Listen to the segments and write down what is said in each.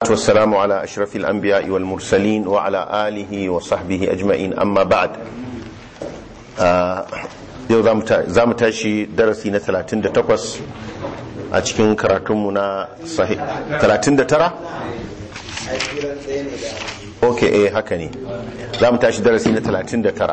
والسلام على أشرف الأنبياء والمرسلين وعلى آله وصحبه أجمعين أما بعد yau za mu tashi darasi na 38 a cikin karatunmu na 39? ok eh haka ne za mu tashi darasi na 39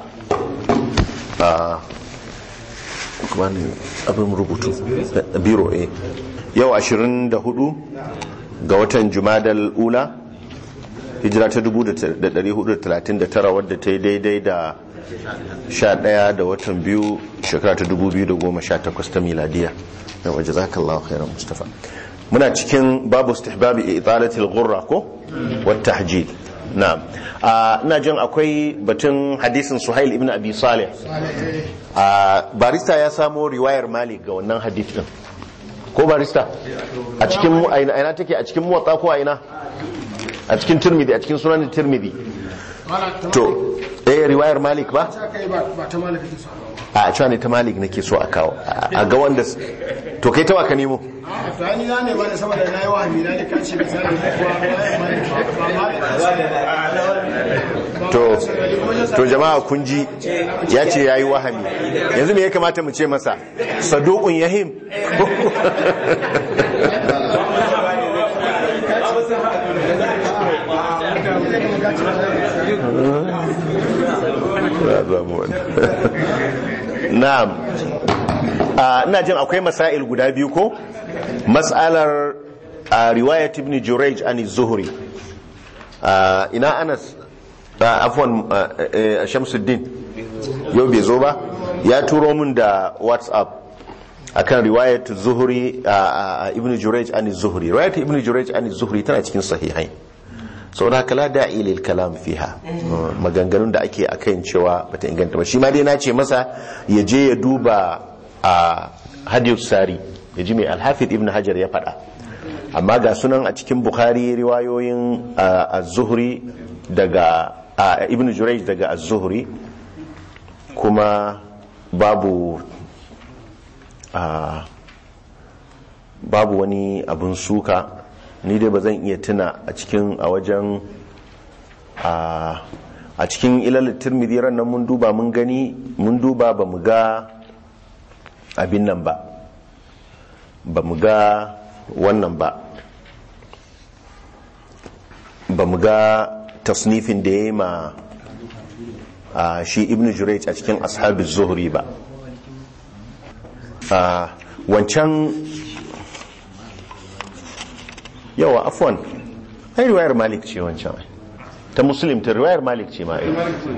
kuma ne abin rubutu biro eh yau 24 ga watan jumadal ula hijira ta 1439 wadda ta yi daidai da 11 da watan biyu shekara ta 2018 ta miladiya da waje zakallahu khairan mustafa muna cikin babu istihbabi italatil ghurra ko wata hajjid na'am ina jin akwai batun hadisin suhail ibn abi salih barista ya samo riwayar malik ga wannan hadith din ko barista a cikin aina take a cikin muwatta ko aina a cikin tirmidhi a cikin sunan tirmidhi to eh riwayar malik ba a cewa ne ta malik nake so a kawo a ga wanda to kai tawa ka nemo ni na ne bane saboda na yi wahami na ne kan shi misali to to jama'a kun ji ya ce yayi wahami yanzu me ya kamata mu ce masa saduqun yahim na'am ina jin akwai masail guda biyu ko mas'alar riwayat ibn jurayj an zuhri ina anas afwan shamsuddin yau bai zo ba ya turo min da whatsapp akan riwayat zuhri ibn jurayj an zuhri riwayat ibn jurayj an zuhri tana cikin sahihai sau da kala da ilil kalam fiha maganganun da ake akan cewa bata inganta ba shi ma dai na ce masa ya je ya duba a hadiyar sari ya ji mai alhafid ibn hajar ya faɗa amma ga sunan a cikin bukhari riwayoyin az-zuhri daga ibn jurayj daga az-zuhri kuma babu babu wani abun suka ni dai ba zan iya tuna a cikin a wajen a cikin ilal tirmidhi ran nan mun duba mun gani mun duba ba mu ga abin nan ba ba mu ga wannan ba ba mu ga tasnifin da ya yi ma shi ibn jurayj a cikin ashabin zuhri ba wancan yawa afwan ai riwayar malik ce wancan ta muslim ta riwayar malik ce ma ai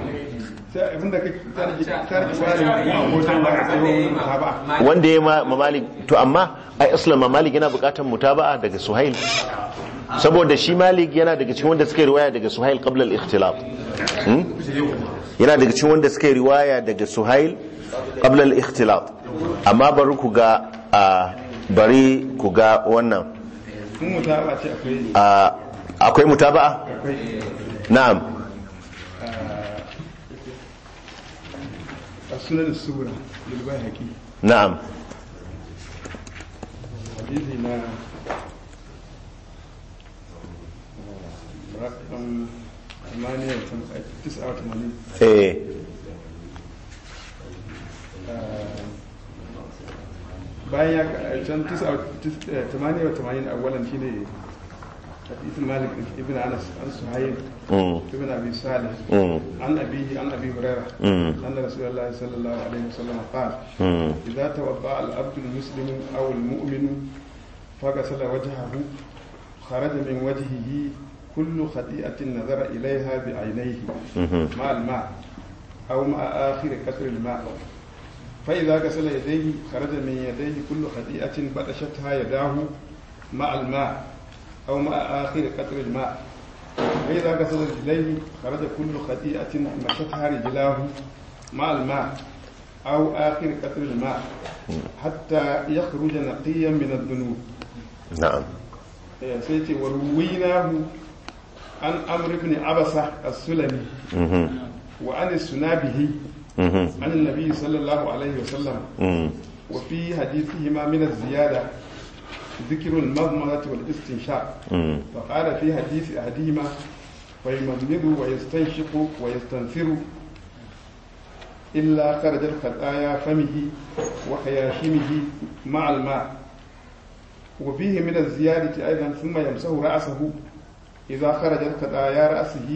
wanda ya ma malik to amma ai aslan malik yana bukatar mutaba'a daga suhail saboda shi malik yana daga cikin wanda suka riwaya daga suhail qabla al-ikhtilaf yana daga cikin wanda suka riwaya daga suhail qabla al-ikhtilaf amma bari ku ga bari ku ga wannan akwai mutaba'a na'am sunan sura lilbai haƙi na'am hadisi na rakam 89 eh bayan ya can 88 awalan shine حديث مالك ابن انس عن سهيل ابن ابي صالح عن ابيه عن ابي هريره ان رسول الله صلى الله عليه وسلم قال اذا توضا العبد المسلم او المؤمن فغسل وجهه خرج من وجهه كل خطيئه نظر اليها بعينيه مع الماء او مع اخر قطر الماء فاذا غسل يديه خرج من يديه كل خطيئه بطشتها يداه مع الماء أو مع آخر قطر الماء فإذا غسل رجليه خرج كل خطيئة مشتها رجلاه مع الماء أو آخر قطر الماء حتى يخرج نقيا من الذنوب نعم سيتي ورويناه عن عمرو بن عبسة السلمي وعن السنابه عن النبي صلى الله عليه وسلم وفي حديثهما من الزيادة ذكر المضمضة والاستنشاق فقال في حديث أحدهما فيمضمض ويستنشق ويستنثر إلا خرج الخطايا فمه وخياشمه مع الماء وفيه من الزيادة أيضا ثم يمسه رأسه إذا خرج الخطايا رأسه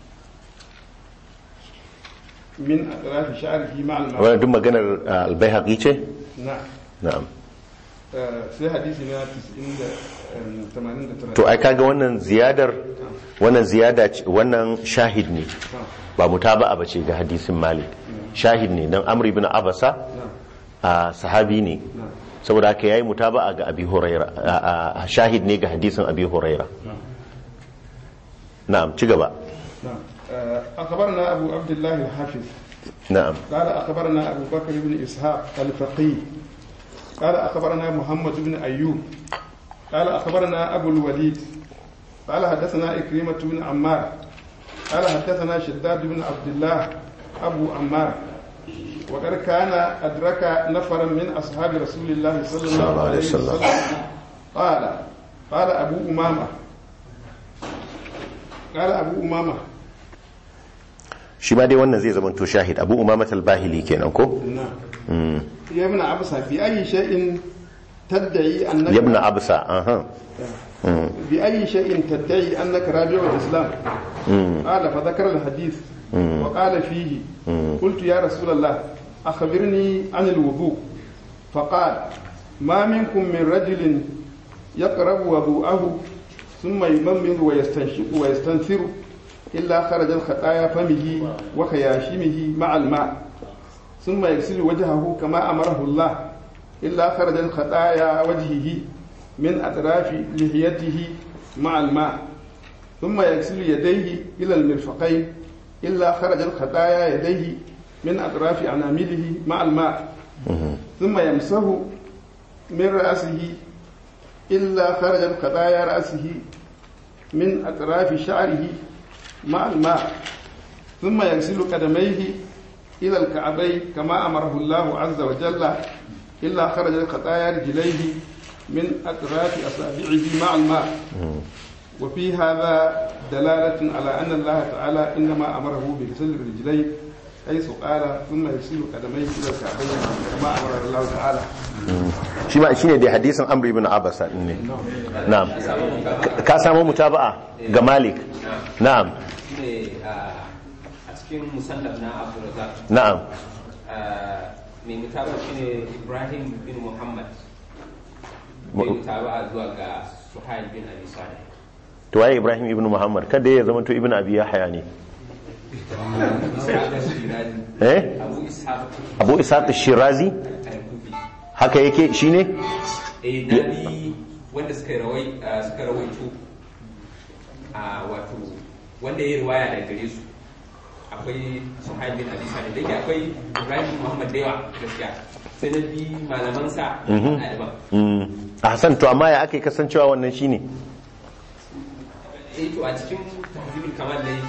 من أطراف شعره مع الماء wannan duk maganar albayhaqi ce نعم na'am آه، sai hadisi na 90 to ai kaga wannan ziyadar wannan ziyada ce- wannan shahid ne ba mutaba'a ba ce ga hadisin malik shahid ne dan amr ibn abasa a sahabi ne saboda haka yayi mutaba'a ga abi huraira a- a- shahid ne ga hadisin abi huraira na'am ci gaba نعم آه، أخبرنا أبو عبد الله الحافظ na'am قال أخبرنا أبو بكر بن إسحاق الفقيه قال أخبرنا محمد بن أيوب قال أخبرنا أبو الوليد قال حدثنا إكريمة بن عمار قال حدثنا شداد بن عبد الله أبو عمار وقد كان أدرك نفرا من أصحاب رسول الله صلى الله عليه وسلم قال قال أبو أمامة قال أبو أمامة shi ma dai wannan zai zama to shahid abu umamat al-bahili kenan ko نعم يا ابن عبسة بأي شيء تدعي أنك yabna absa aha بأي شيء تدعي أنك راجع الإسلام قال فذكر الحديث وقال فيه قلت يا رسول الله أخبرني عن الوضوء فقال ما منكم من رجل يقرب وضوءه ثم يممض ويستنشق ويستنثر إلا خرج الخطايا فمه وخياشمه مع الماء ثم يغسل وجهه كما أمره الله إلا خرج الخطايا وجهه من أطراف لحيته مع الماء ثم يغسل يديه إلى المرفقين إلا خرج الخطايا يديه من أطراف أنامله مع الماء ثم يمسه من رأسه إلا خرج الخطايا رأسه من أطراف شعره مع الماء ثم يغسل قدميه إلى الكعبين كما أمره الله عز وجل إلا خرج الخطايا رجليه من أطراف أصابعه مع الماء وفي هذا دلالة على أن الله تعالى إنما أمره بغسل الرجلين حيث قال ثم يغسل قدميه إلى الكعبين كما أمر الله تعالى shi ma shine dai hadisin amr ibn abasa din ne na'am Ka- ka samu mutaba'a ga malik na'am shine a cikin musannaf na Abdulrazak na'am mai mutaba shine Ibrahim bin Muhammad mai mutaba zuwa ga Suhail bin Abi Salih to waye ibrahim ibn muhammad kada ya zama to ibn abi yahya ne Ishaq al-Shirazi eh Abu Ishaq abu ishaq shirazi al-Kufi haka yake shine eh nabi wanda suka rawai suka rawaito a wato wanda ya riwaya daga gare su akwai Suhail bin Abi Salih da yake akwai Ibrahim bin Muhammad da yawa gaskiya sai na bi malamansa ɗaliban mm ahsan to amma ya ake kasancewa wannan shine eh to a cikin tahzibul kamal ne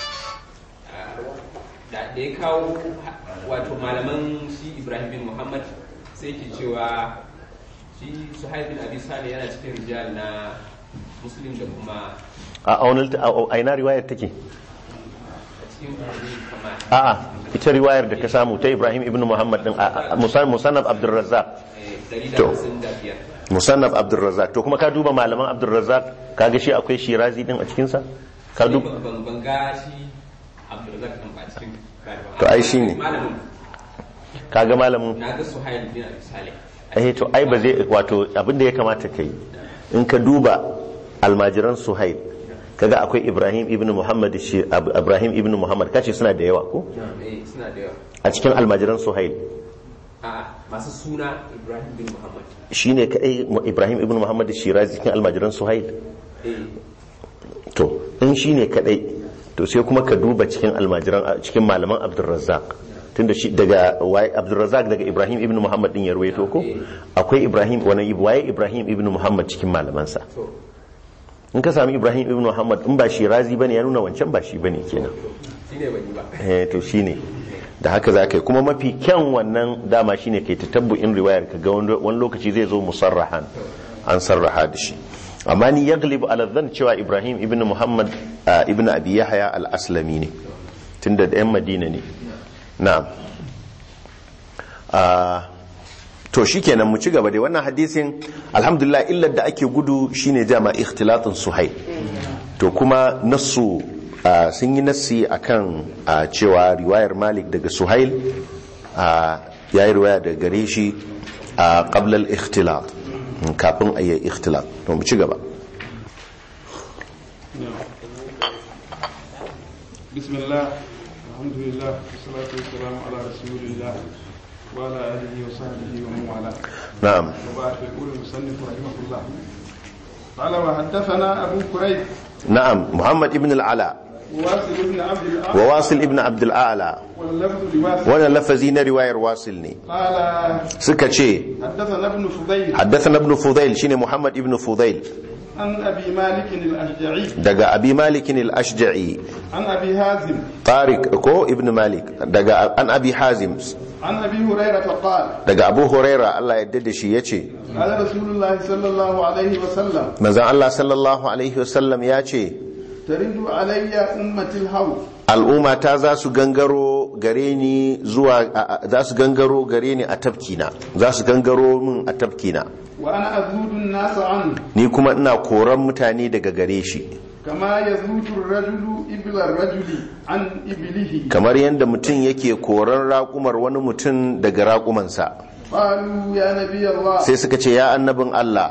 da da ya kawo wato malaman shi Ibrahim bin Muhammad sai ke cewa shi Suhaib bin Abi Salih yana cikin rijal na Muslim da kuma a aunil a ina riwayar take a cikin tahzibul kamal a'a ita riwayar da ka samu ta ibrahim ibn muhammad din a- a- musan- musannaf abdurrazzaq eh To. 155 musannaf abdurrazzaq to kuma ka duba malaman abdurrazzaq kaga shi akwai shirazi din a cikin sa ka Ni duba ban ban ga shi Abdulrazak din ba cikin ɗaliban. To, ai shi ne. malamin kaga malamin na ga Suhail bin Abi Salih eh to ai ba zai wato abin da ya kamata kai in ka duba almajiran suhail kaga akwai ibrahim ibn muhammad shi Ab- ibrahim ibn muhammad kace suna da yawa ko eh suna da yawa a cikin almajiran suhail a masu suna Ibrahim bin Muhammad shine kai ibrahim ibn muhammad shirazi cikin almajiran suhail eh to in shine kadai to sai kuma ka duba cikin almajiran cikin malaman abdurrazzaq tunda shi daga waye abdurrazzaq daga ibrahim ibn muhammad din ya ruwaito ko akwai ibrahim wani waye ibrahim ibn muhammad cikin malamansa to in ka sami ibrahim ibn muhammad in ba shi razi bane ya nuna wancan ba shi bane kenan shine ban yi ba eh to shine da haka za ka yi kuma mafi kyan wannan dama shine kai ta tabbu'in riwayar ka ga wani wani lokaci zai zo musarrahan an sarraha da shi amma ni ya galibu alazzan cewa ibrahim ibn muhammad ibn abi yahya al-aslami ne tunda da yan madina ne na'am to shikenan mu ci gaba dai wannan hadisin alhamdulillah illar da ake gudu shine jama ikhtilatun suhail to kuma nassu sun yi nassi akan cewa riwayar malik daga suhail ya yi riwaya daga gare shi a qablal ikhtilat kafin a yi ikhtilat to mu ci gaba bismillah alhamdulillah wassalatu wassalamu ala rasulillah وعلى آله وصحبه ومن والاه نعم وبعد يقول المصنف رحمه الله قال وحدثنا أبو كريب نعم محمد ابن العلاء وواصل بن عبد الأعلى وواصل ابن عبد الأعلى واللفظ لواصل wannan lafazi na riwayar wasil ne قال suka ce حدثنا ابن فضيل حدثنا ابن فضيل shine Muhammad ibn Fudayl عن أبي مالك الأشجعي daga Abi Malik al-Ashja'i عن أبي هازم Tariq ko ibn Malik daga an Abi Hazim عن أبي هريرة قال daga Abu Huraira Allah ya da shi yace قال رسول الله صلى الله عليه وسلم manzon Allah sallallahu alaihi wasallam ya ce ترد علي أمة الهوى al'umma ta za su gangaro gare ni zuwa a- a- za su gangaro gare ni a tafkina za su gangaro min a tafkina وأنا أذود الناس عنه ni kuma ina koran mutane daga gare shi كما يذود الرجل إبل الرجل عن إبله kamar yadda mutum yake koran raƙumar wani mutum daga raƙumansa قالوا يا نبي الله sai suka ce ya annabin Allah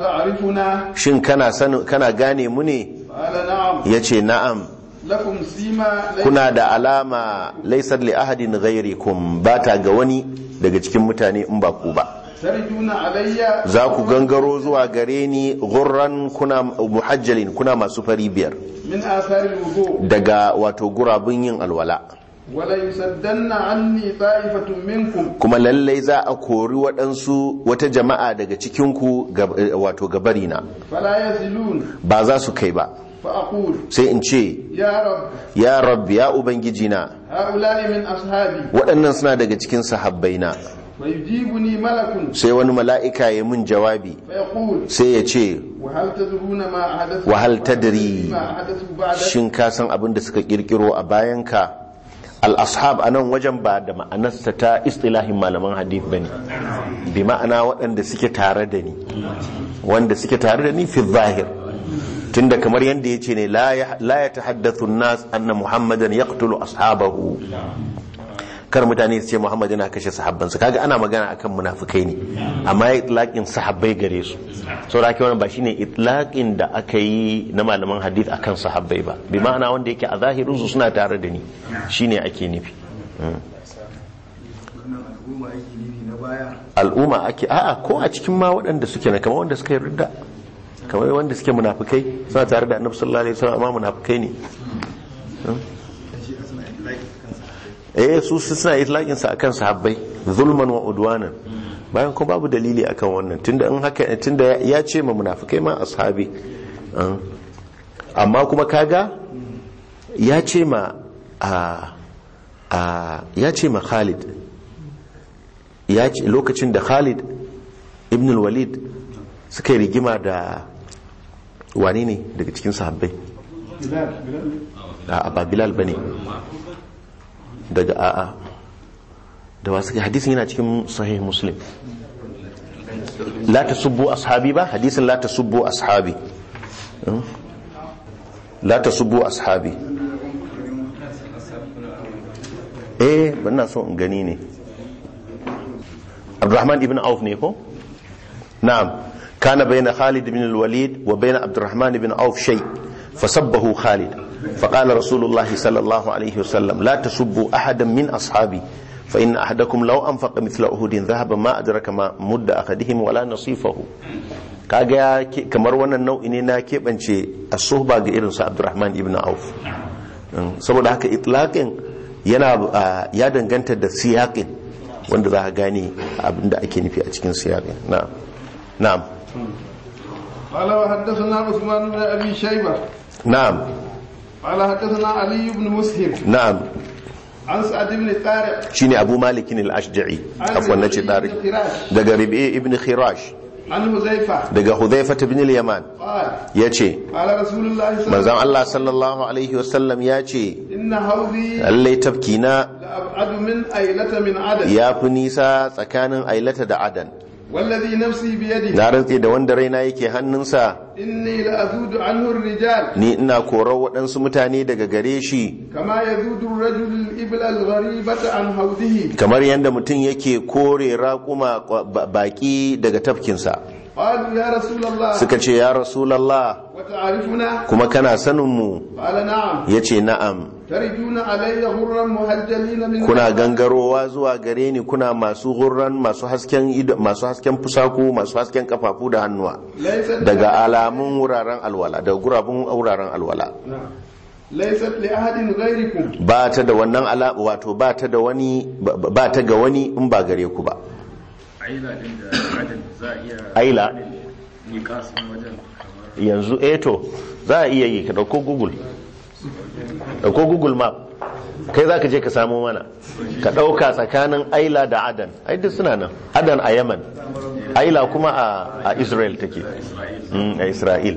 أتعرفنا shin kana sanin kana gane mu ne قال نعم yace na'am لكم سيما ليس kuna da alama laysat li ahadin ghairikum bata ga wani daga cikin mutane in ba ku ba تردون علي za ku gangaro zuwa gare ni gurran kuna muhajjalin kuna masu fari biyar من آثار الوضوء daga wato gurabun yin alwala ولا يسدن عني طائفة منكم kuma lallai za a kori waɗansu wata jama'a daga cikinku gab- eh, wato gabarina فلا يزلون ba za su kai ba فأقول sai in ce يا رب ya rabbi ya ubangijina هؤلاء من أصحابي waɗannan suna daga cikin sahabbaina ويجيبني ملك sai wani mala'ika ya mun jawabi فيقول sai ya ce وهل تدرون ما أحدث وهل تدري ما أحدث بعد shin ka san abin da suka kirkiro a bayanka al-ashab a nan wajen ba da ma'anarsa ta istilahin malaman hadith ba ne bi ma'ana waɗanda suke tare da ni wanda suke tare da ni fi zahir tunda kamar yadda ya ce ne la ya tahaddathu nas anna muhammadan yaqtulu ashabahu kar mutane su ce muhammad yana kashe sahabbansa kaga ana magana akan munafikai ne amma ya itlaqin sahabbai gare su so da wannan ba shine itlaqin da aka yi na malaman hadith akan sahabbai ba bi ma'ana wanda yake a zahirin su suna tare da ni shine ake nufi al'umma ake a'a ko a cikin ma waɗanda suke na kamar wanda suka yi ridda kamar wanda suke munafikai suna tare da annabi sallallahu alaihi wasallam amma munafikai ne eh su su suna itlaqin sa akan sahabbai zulman wa udwanan bayan ko babu dalili akan wannan tunda in haka tunda ya ce ma munafikai ma ashabi an. amma kuma kaga ya ce ma a a ya ce ma Khalid ya ce lokacin da Khalid ibn al-Walid suka yi rigima da wane ne daga cikin sahabbai بلال بلال a ba Bilal bane daga a'a da wasu hadisin yana cikin sahih muslim la tasubbu ashabi ba hadisin la tasubbu ashabi Hmm? la tasubbu ashabi eh bana so in gani ne Abdurrahman ibn Auf ne ko na'am kana bayna Khalid ibn al-Walid wa bayna Abdurrahman ibn Auf shay fasabbahu Khalid فقال رسول الله صلى الله عليه وسلم لا تسبوا أحدا من أصحابي فإن أحدكم لو أنفق مثل أهود ذهبا ما أدرك ما مد أحدهم ولا نصيفه kaga ya ke- kamar wannan nau'i ne na keɓance a suhba ga irin su abdurrahman ibn auf Mm, saboda haka itlaqin yana ah, ya danganta da siyaƙin wanda za ka gane abinda ake nufi a cikin siyaƙin na'am na'am قال وحدثنا عثمان بن ابي شيبه na'am قال حدثنا علي بن مسهر na'am عن سعد بن طارق shine abu malikin al-ashja'i عن afwan nace ربيع tariq بن خراش daga rabi ibn khirash عن حذيفة daga hudhaifa ibn al-yaman قال yace قال رسول الله صلى الله عليه manzon وسلم Allah sallallahu alaihi wasallam yace إن حوضي lallai tafkina لأبعد من أيلة من عدد ya fi nisa tsakanin ailata da adan والذي نفسي بيده na rantse da wanda raina yake hannunsa إني لأذود عنه الرجال ni ina korar waɗansu mutane daga gare shi كما يذود الرجل الإبل الغريبة عن حوضه kamar yadda mutum yake kore raƙuma ba- baƙi daga tafkinsa قالوا يا رسول الله suka ce ya rasulallah وتعرفنا kuma kana saninmu قال نعم ya ce na'am تردون علي غرا مهجلين من kuna gangarowa zuwa gare ni kuna masu hurran masu hasken ido masu hasken fusaku masu hasken kafafu da hannuwa ليست daga alamun wuraren alwala daga gurabun wuraren alwala نعم. ليست لأحد غيركم ba ta da wannan ala wato ba ta da wani ba- ba ta ga wani in ba gare ku ba aila din da adin za a iya aila yi kasan wajen kamar yanzu eto za a iya yi ka dauko google dauko google map kai za ka je ka samo mana ka dauka tsakanin aila da adan ai duk suna nan adan a yaman aila kuma a, a israel take Mm, a israel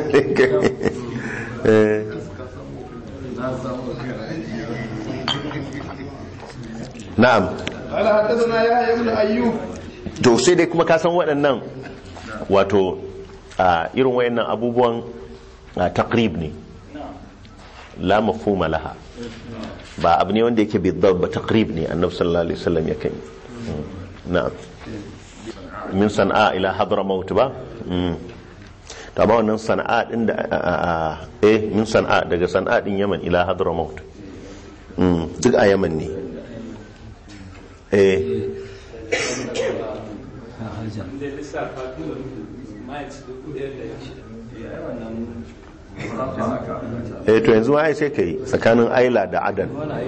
Eh, na'am قال حدثنا يحيى بن أيوب to sai dai kuma ka san waɗannan wato a irin wayannan abubuwan a takrib ne la mafhuma laha ba abu ne wanda yake bidab ba takrib ne annabi sallallahu alaihi wasallam ya kai na'am min sana'a ila hadramaut ba Mm. to amma wannan sana'a din da a- a- a- eh min sana'a daga sana'a din yaman ila hadramaut Mm, duk a yaman ne eh eh to yanzu ai sai kai tsakanin aila da adan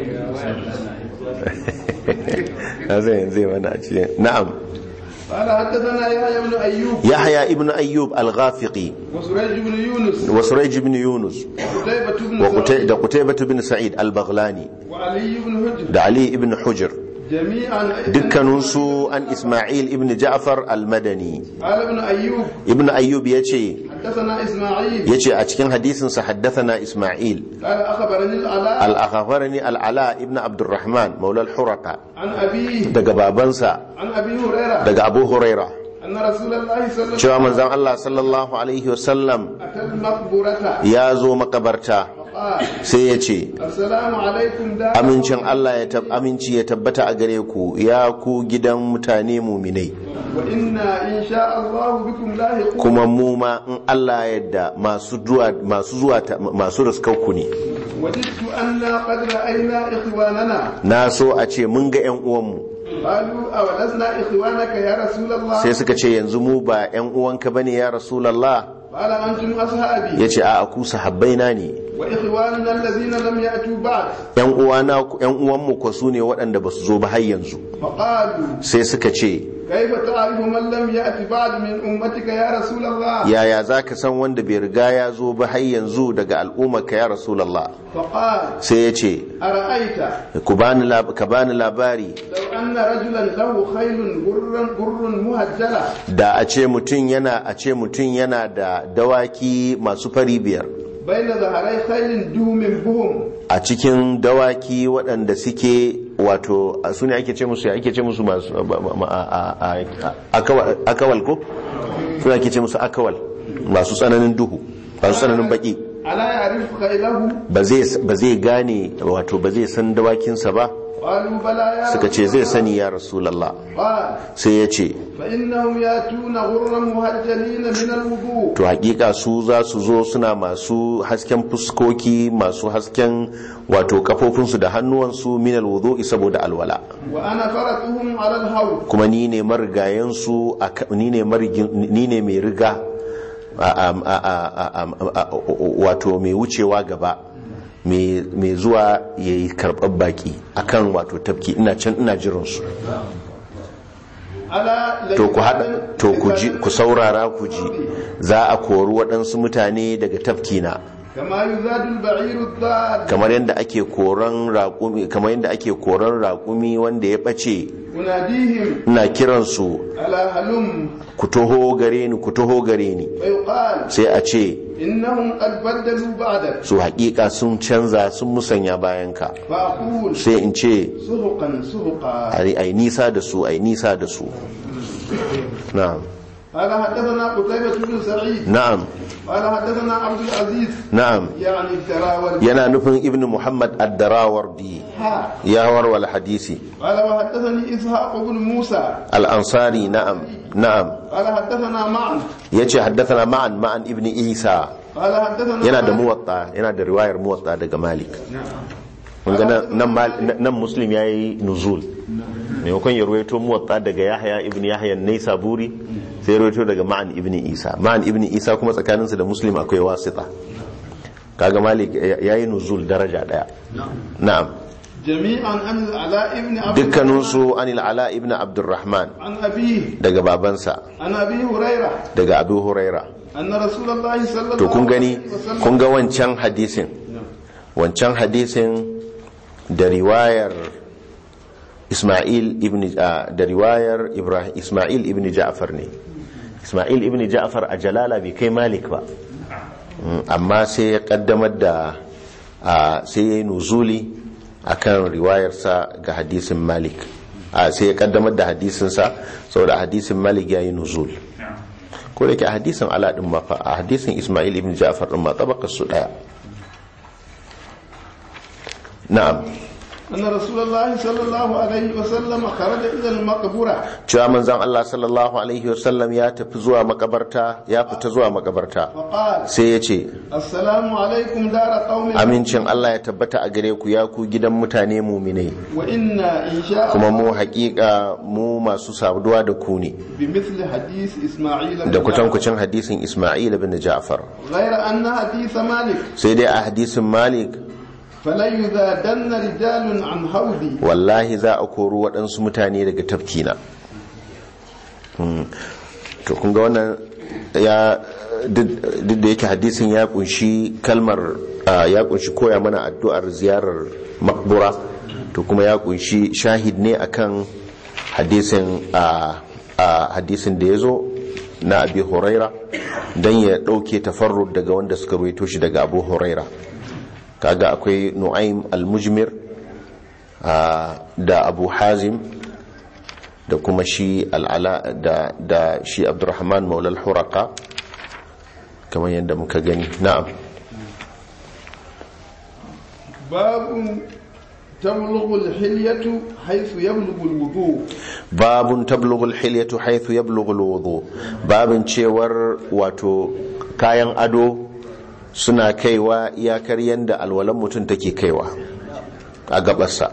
na zai yanzu zai mana a cikin na'am قال حدثنا يحيى بن أيوب yahya ibn ayyub al-ghafiqi وسريج بن يونس wa surayj ibn yunus وقتيبة بن wa Qutay- سعيد da qutaybah ibn sa'id al-baghlani وعلي بن هجر da ali ibn hujr جميعا dukkaninsu an isma'il ibn ja'far al-madani قال ابن أيوب ibn ayyub yace حدثنا إسماعيل yace a cikin hadisin sa haddathana isma'il قال أخبرني العلاء al-akhbarani al-ala ibn abdurrahman maula al-huraqa عن أبيه daga babansa عن أبي هريرة daga abu huraira أن رسول الله صلى الله cewa manzon Allah sallallahu alaihi wasallam أتى المقبرة ya zo makabarta فقال sai ya ce السلام عليكم دار amincin Allah ya tab aminci ya tabbata a gare ku ya ku gidan mutane muminai وإنا إن شاء الله بكم لاحقون kuma mu ma in Allah ya yarda masu zuwa masu zuwa ta- masu riskauku ne وجدت أنا قد رأينا إخواننا na so a ce mun ga yan uwanmu قالوا أولسنا إخوانك يا رسول الله sai suka ce yanzu mu ba yan uwanka bane ya rasulullah قال أنتم أصحابي yace a ku sahabbaina ne وإخواننا الذين لم يأتوا بعد yan uwana yan uwanmu ko su ne waɗanda ba su zo ba har yanzu فقالوا sai suka ce كيف تعرف من لم يأت بعد من أمتك يا رسول الله yaya za ka san wanda bai riga ya zo ba har yanzu daga al'ummarka ya rasulallah فقال sai ya ce أرأيت "Ku bani lab- ka bani labari لو أن رجلا له خيل غر غر مهجلة da a ce mutum yana a ce mutum yana da dawaki masu fari biyar بين ظهري خيل دوم بهم a cikin dawaki waɗanda suke wato a su ne ake ce musu ya ake ce musu masu ba- ba- ma- a- a- a- akawal akawal ko su ne ake ce musu akawal masu tsananin duhu masu tsananin baki ألا يعرف خيله ba zai ba zai gane wato ba zai san dawakinsa ba قالوا بلى يا suka ce رسول zai الله. sani ya rasulallah قال sai ya ce فإنهم يأتون غرا مهجلين من الوضوء to hakika su za su zo suna masu hasken fuskoki masu hasken wato kafofinsu da hannuwansu minal wudu'i saboda alwala وأنا فرطهم على الهول kuma ni ne marigayensu a ka- ni ne marigin- ni ne mai riga a- a- a- a- a- a- wato mai wucewa gaba mai mai zuwa ya yi karɓar baki akan wato tafki ina can ina jiransu ألا to ku hada to ku ji ku saurara ku ji za a kori waɗansu mutane daga tafkina كما يزاد البعير الضال kamar yadda ake koran raƙumi kamar yadda ake koran raƙumi wanda ya ɓace أناديهم ina kiransu ألا هلم ku taho gare ni ku taho gare ni فيقال sai a ce إنهم قد بدلوا بعدك su haƙiƙa sun canza sun musanya bayanka فأقول sai in ce سهقا سهقا ai ai nisa da su ai nisa da su na'am قال حدثنا قتيبة بن سعيد na'am قال حدثنا عبد العزيز na'am يعني التراور yana nufin ibnu muhammad ad-darawardi ها ya warwal hadisi قال وحدثني إسحاق بن موسى al-ansari na'am na'am قال حدثنا معا yace haddathana ma'an ma'an ibni isa قال حدثنا yana da مالك. muwatta yana da riwayar muwatta daga malik mun ga nan- nan mal- nan muslim yayi nuzul maimakon ya ruwaito muwatta daga yahya ibn yahya naisaburi sai ya ruwaito daga ma'an ibn isa ma'an ibn isa kuma tsakaninsa da muslim akwai wasita kaga malik ya- yayi nuzul daraja daya na'am جميعا عن العلاء بن عبد dukkaninsu anil ala ibn abdurrahman عن أبيه daga babansa عن أبي هريرة daga abu huraira أن رسول الله صلى الله to kun gani عليه وسلم kun ga wancan hadisin wancan hadisin da riwayar Ismail ibn ah, da riwayar Ibrahim Ismail ibn Ja'far ne Ismail ibn Ja'far a Jalala bai kai Malik ba Mm, amma sai ya kaddamar da ah, sai ya yi nuzuli akan riwayarsa ga hadisin Malik Ah, sai ya kaddamar da hadisinsa saboda hadisin Malik ya yi nuzul ko da ke a hadisin ala din ma fa a hadisin Ismail ibn Ja'far din ma tabakar su daya na'am أن رسول الله صلى الله عليه وسلم خرج إلى المقبرة cewa manzon Allah sallallahu alaihi wasallam ya tafi zuwa makabarta ya fita zuwa makabarta فقال sai ya ce السلام عليكم دار قوم amincin Allah ya tabbata a gare ku ya ku gidan mutane muminai وإنا إن شاء kuma الله mu haƙiƙa mu masu saduwa da ku ne بمثل حديث إسماعيل da بن kutankucin hadisin Ismail bin Ja'far غير أن حديث مالك sai dai a hadisin Malik فلا يذادن رجال عن هودي wallahi za a kori waɗansu mutane daga tafkina Hmm. to kun ga wannan ya duk duk da yake hadisin ya kunshi kalmar ah, ya kunshi koya mana addu'ar ziyarar makbura to kuma ya kunshi shahid ne akan hadisin ah, ah, hadisin da ya zo na abi huraira don ya ɗauke tafarrud daga wanda suka ruwaito shi daga abu huraira kaga akwai nu'aim al-mujmir ah, da abu hazim da kuma shi al'ala da, da shi abdurrahman maulal huraka kamar yadda muka gani na'am باب تبلغ الحلية حيث يبلغ الوضوء babun tablughul hilyatu haythu yablughul wudu babin cewar wato kayan ado suna kaiwa iyakar yanda alwalan mutum take kaiwa a gabarsa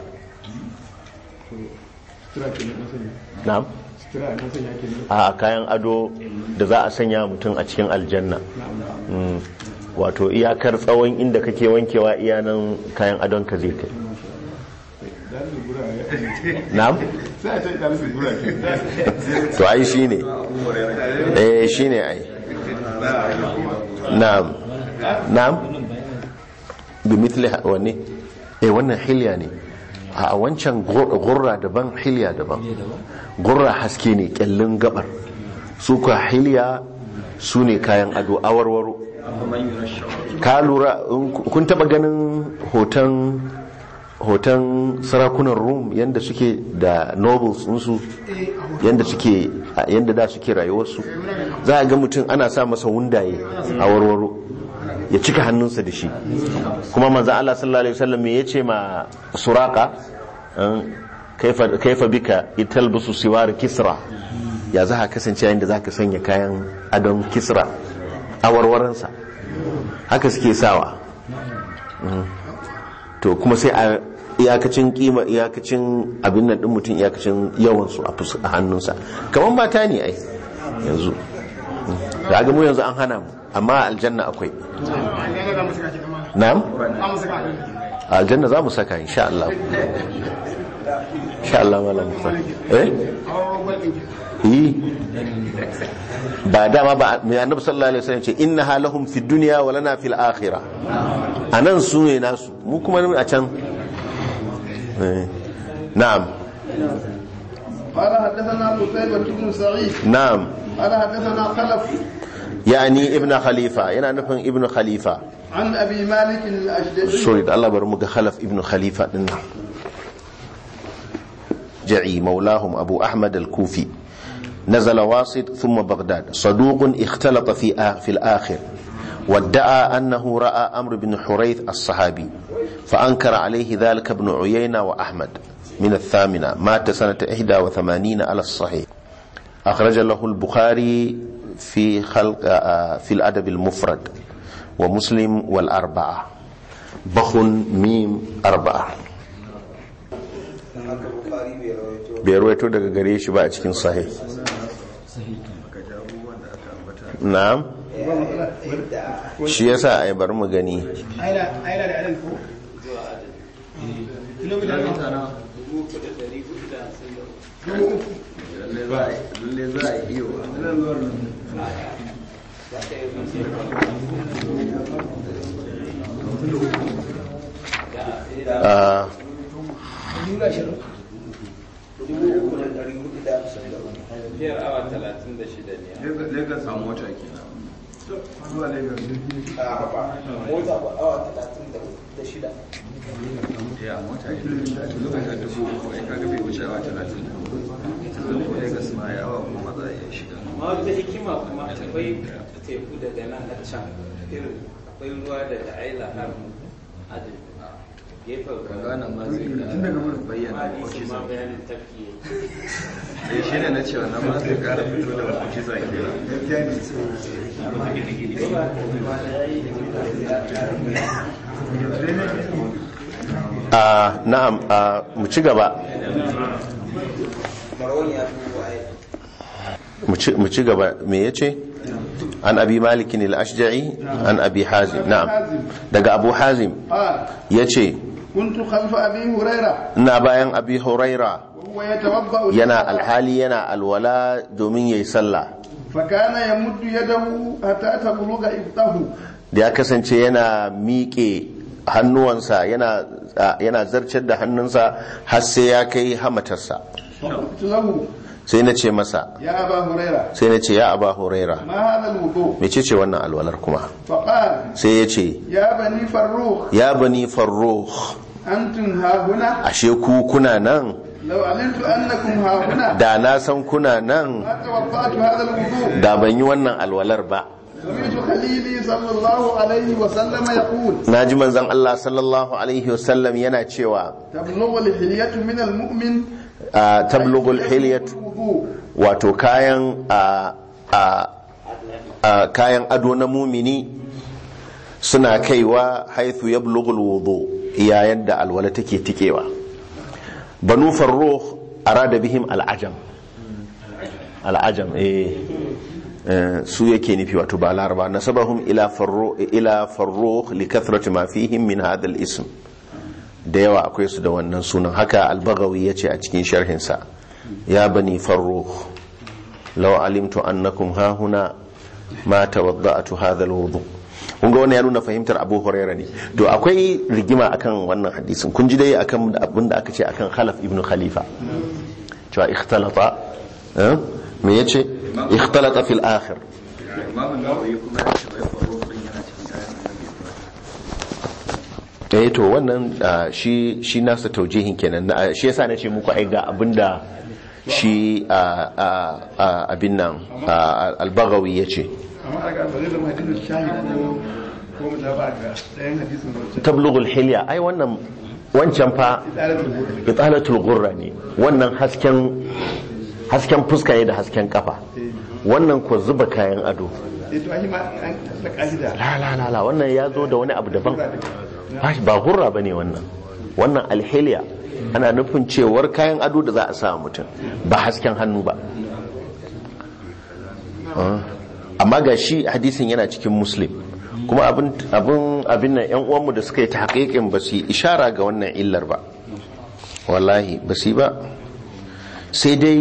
na'am a kayan ado da za a sanya mutum a cikin aljanna Mm. wato iyakar tsawon inda kake wankewa iyanan kayan adon ka zai kai na'am sai a ce ɗalisu gura to ai shine eh shine ai na'am na'am bi mithli ha- wanne eh wannan hilya ne a wancan gur- gurra daban hilya daban gurra haske ne kyallin gabar su ka hilya su ne kayan ado awarwaro ka lura in ku- kun taba ganin hoton hoton sarakunan rum yadda suke da nobles su yadda suke yadda da suke rayuwarsu za a ga mutum ana sa masa wundaye a warwaro ya cika hannunsa da shi kuma manzo Allah sallallahu alaihi wasallam me yace ma suraka an, kaifa kaifa bika italbusu siwar kisra ya za ka kasance yayin da za ka sanya kayan adon kisra a warwaransa haka suke sawa Mm. to kuma sai a iyakacin kima iyakacin abin nan din mutum iyakacin yawansu a fus- a hannunsa kamar mata ne ai yanzu da ga mu yanzu an hana mu amma a aljanna akwai na'am a aljanna za mu saka insha Allah insha Allah malam Musa eh yi ba dama ba mai annabi sallallahu alaihi wasallam ce inna halahum fid dunya wa lana fil akhirah anan su ne nasu mu kuma a can Eh, na'am قال حدثنا قتيبة بن سعيد na'am قال حدثنا خلف yani ibnu khalifa yana nufin ibnu khalifa عن أبي مالك الأشجعي sorry da Allah bari mu ga khalaf ibnu khalifa din nan ja'i maulahum abu ahmad al-kufi نزل واسط ثم بغداد صدوق اختلط في آ- في الآخر وادعى أنه رأى أمر بن حريث الصحابي فأنكر عليه ذلك ابن عيينة وأحمد من الثامنة مات سنة 81 على الصحيح أخرج له البخاري في خلق آ- في الأدب المفرد ومسلم والأربعة بخ ميم أربعة bai rawaito daga gare shi ba a cikin sahih na'am shi yasa ai bari mu gani أين أين العلم هو؟ kilomita na lalle za a iyo Ah, biyar awa talatin da shida ne lagos a mota kenan ya mota ne kilomita dubu uku ya kaga bai wuce awa talatin da hudu yanzu ko lagos ma ya awa goma za a iya shiga amma wata hikima kuma akwai teku daga nan har can irin akwai ruwa daga aila har adin gefen kaga nan ma zai ga bayyana hadisin ma mu'jiza bayanin tafki eh shine na cewa nan ma zai kara fito da mu'jiza kenan ah, na'am ah, mu ci gaba mu ci- mu ci gaba me yace an abi malikin al-ashja'i an abi hazim na'am daga abu hazim قال yace كنت خلف أبي هريرة ina bayan abi huraira وهو يتوضأ yana للصلاة. alhali yana alwala domin yayi sallah فكان يمد يده حتى تبلغ إبطه da ya kasance yana miƙe hannuwansa yana yana zarcar da hannunsa har sai ya kai hamatarsa فقلت له sai na ce masa يا أبا هريرة sai na ce ya aba huraira ما هذا الوضوء mece ce wannan alwalar kuma فقال sai ya ce يا بني فروخ ya bani farruh أنتم ها هنا ashe ku kuna nan لو علمت أنكم ها هنا da na san kuna nan ما توضأت هذا الوضوء da ban yi wannan alwalar ba سمعت خليلي صلى الله عليه وسلم يقول na ji manzon Allah sallallahu alaihi wasallam yana cewa تبلغ الحلية من المؤمن a tablugul hilyat الوضوء wato kayan a a a kayan ado na mumini suna kaiwa haithu yablugul wudu yayin da alwala take tikewa banu farruh arada bihim al'ajam al'ajam eh eh, su yake nufi wato ba laraba nasabahum ila farruh ila farruh li kathrati ma fihim min hadha al-ism da yawa akwai su da wannan sunan haka albagawi ya ce a cikin sharhinsa ya bani farruh law alimtu annakum hahuna ma tawadda'tu hadha alwudu kun ga wannan ya nuna fahimtar Abu Hurairah ne to akwai rigima akan wannan hadisin kun ji dai akan abin da aka ce akan Khalaf ibn Khalifa cewa ikhtalata eh? me yace ikhtalata fil akhir imamu nawawi kuma ya ce wai faro din yana cikin kayan annabi eh to wannan ah, shi shi nasa taujihin kenan na- shi yasa nace muku ai ga abinda shi ah, ah, ah, abin nan ah, al-Baghawi yace amma daga ba zai zama hadisin shahid ko ko mutaba ga ɗayan hadisin wancan tablughul hilya ai wannan wancan fa idalatul wudu italatul ghurra ne wannan hasken hasken fuska ne da hasken kafa wannan ko zuba kayan ado eh to ai ma an da ka'ida la la la la wannan ya zo da wani abu daban Ba shi- ba gurra bane wannan wannan alhiliya ana nufin cewar kayan ado da za a sa mutum ba hasken hannu ba Ah. amma ga shi hadisin yana cikin muslim kuma abin abin abin nan yan uwanmu da suka yi tahqiqin ba su yi ishara ga wannan illar ba wallahi ba su yi ba sai dai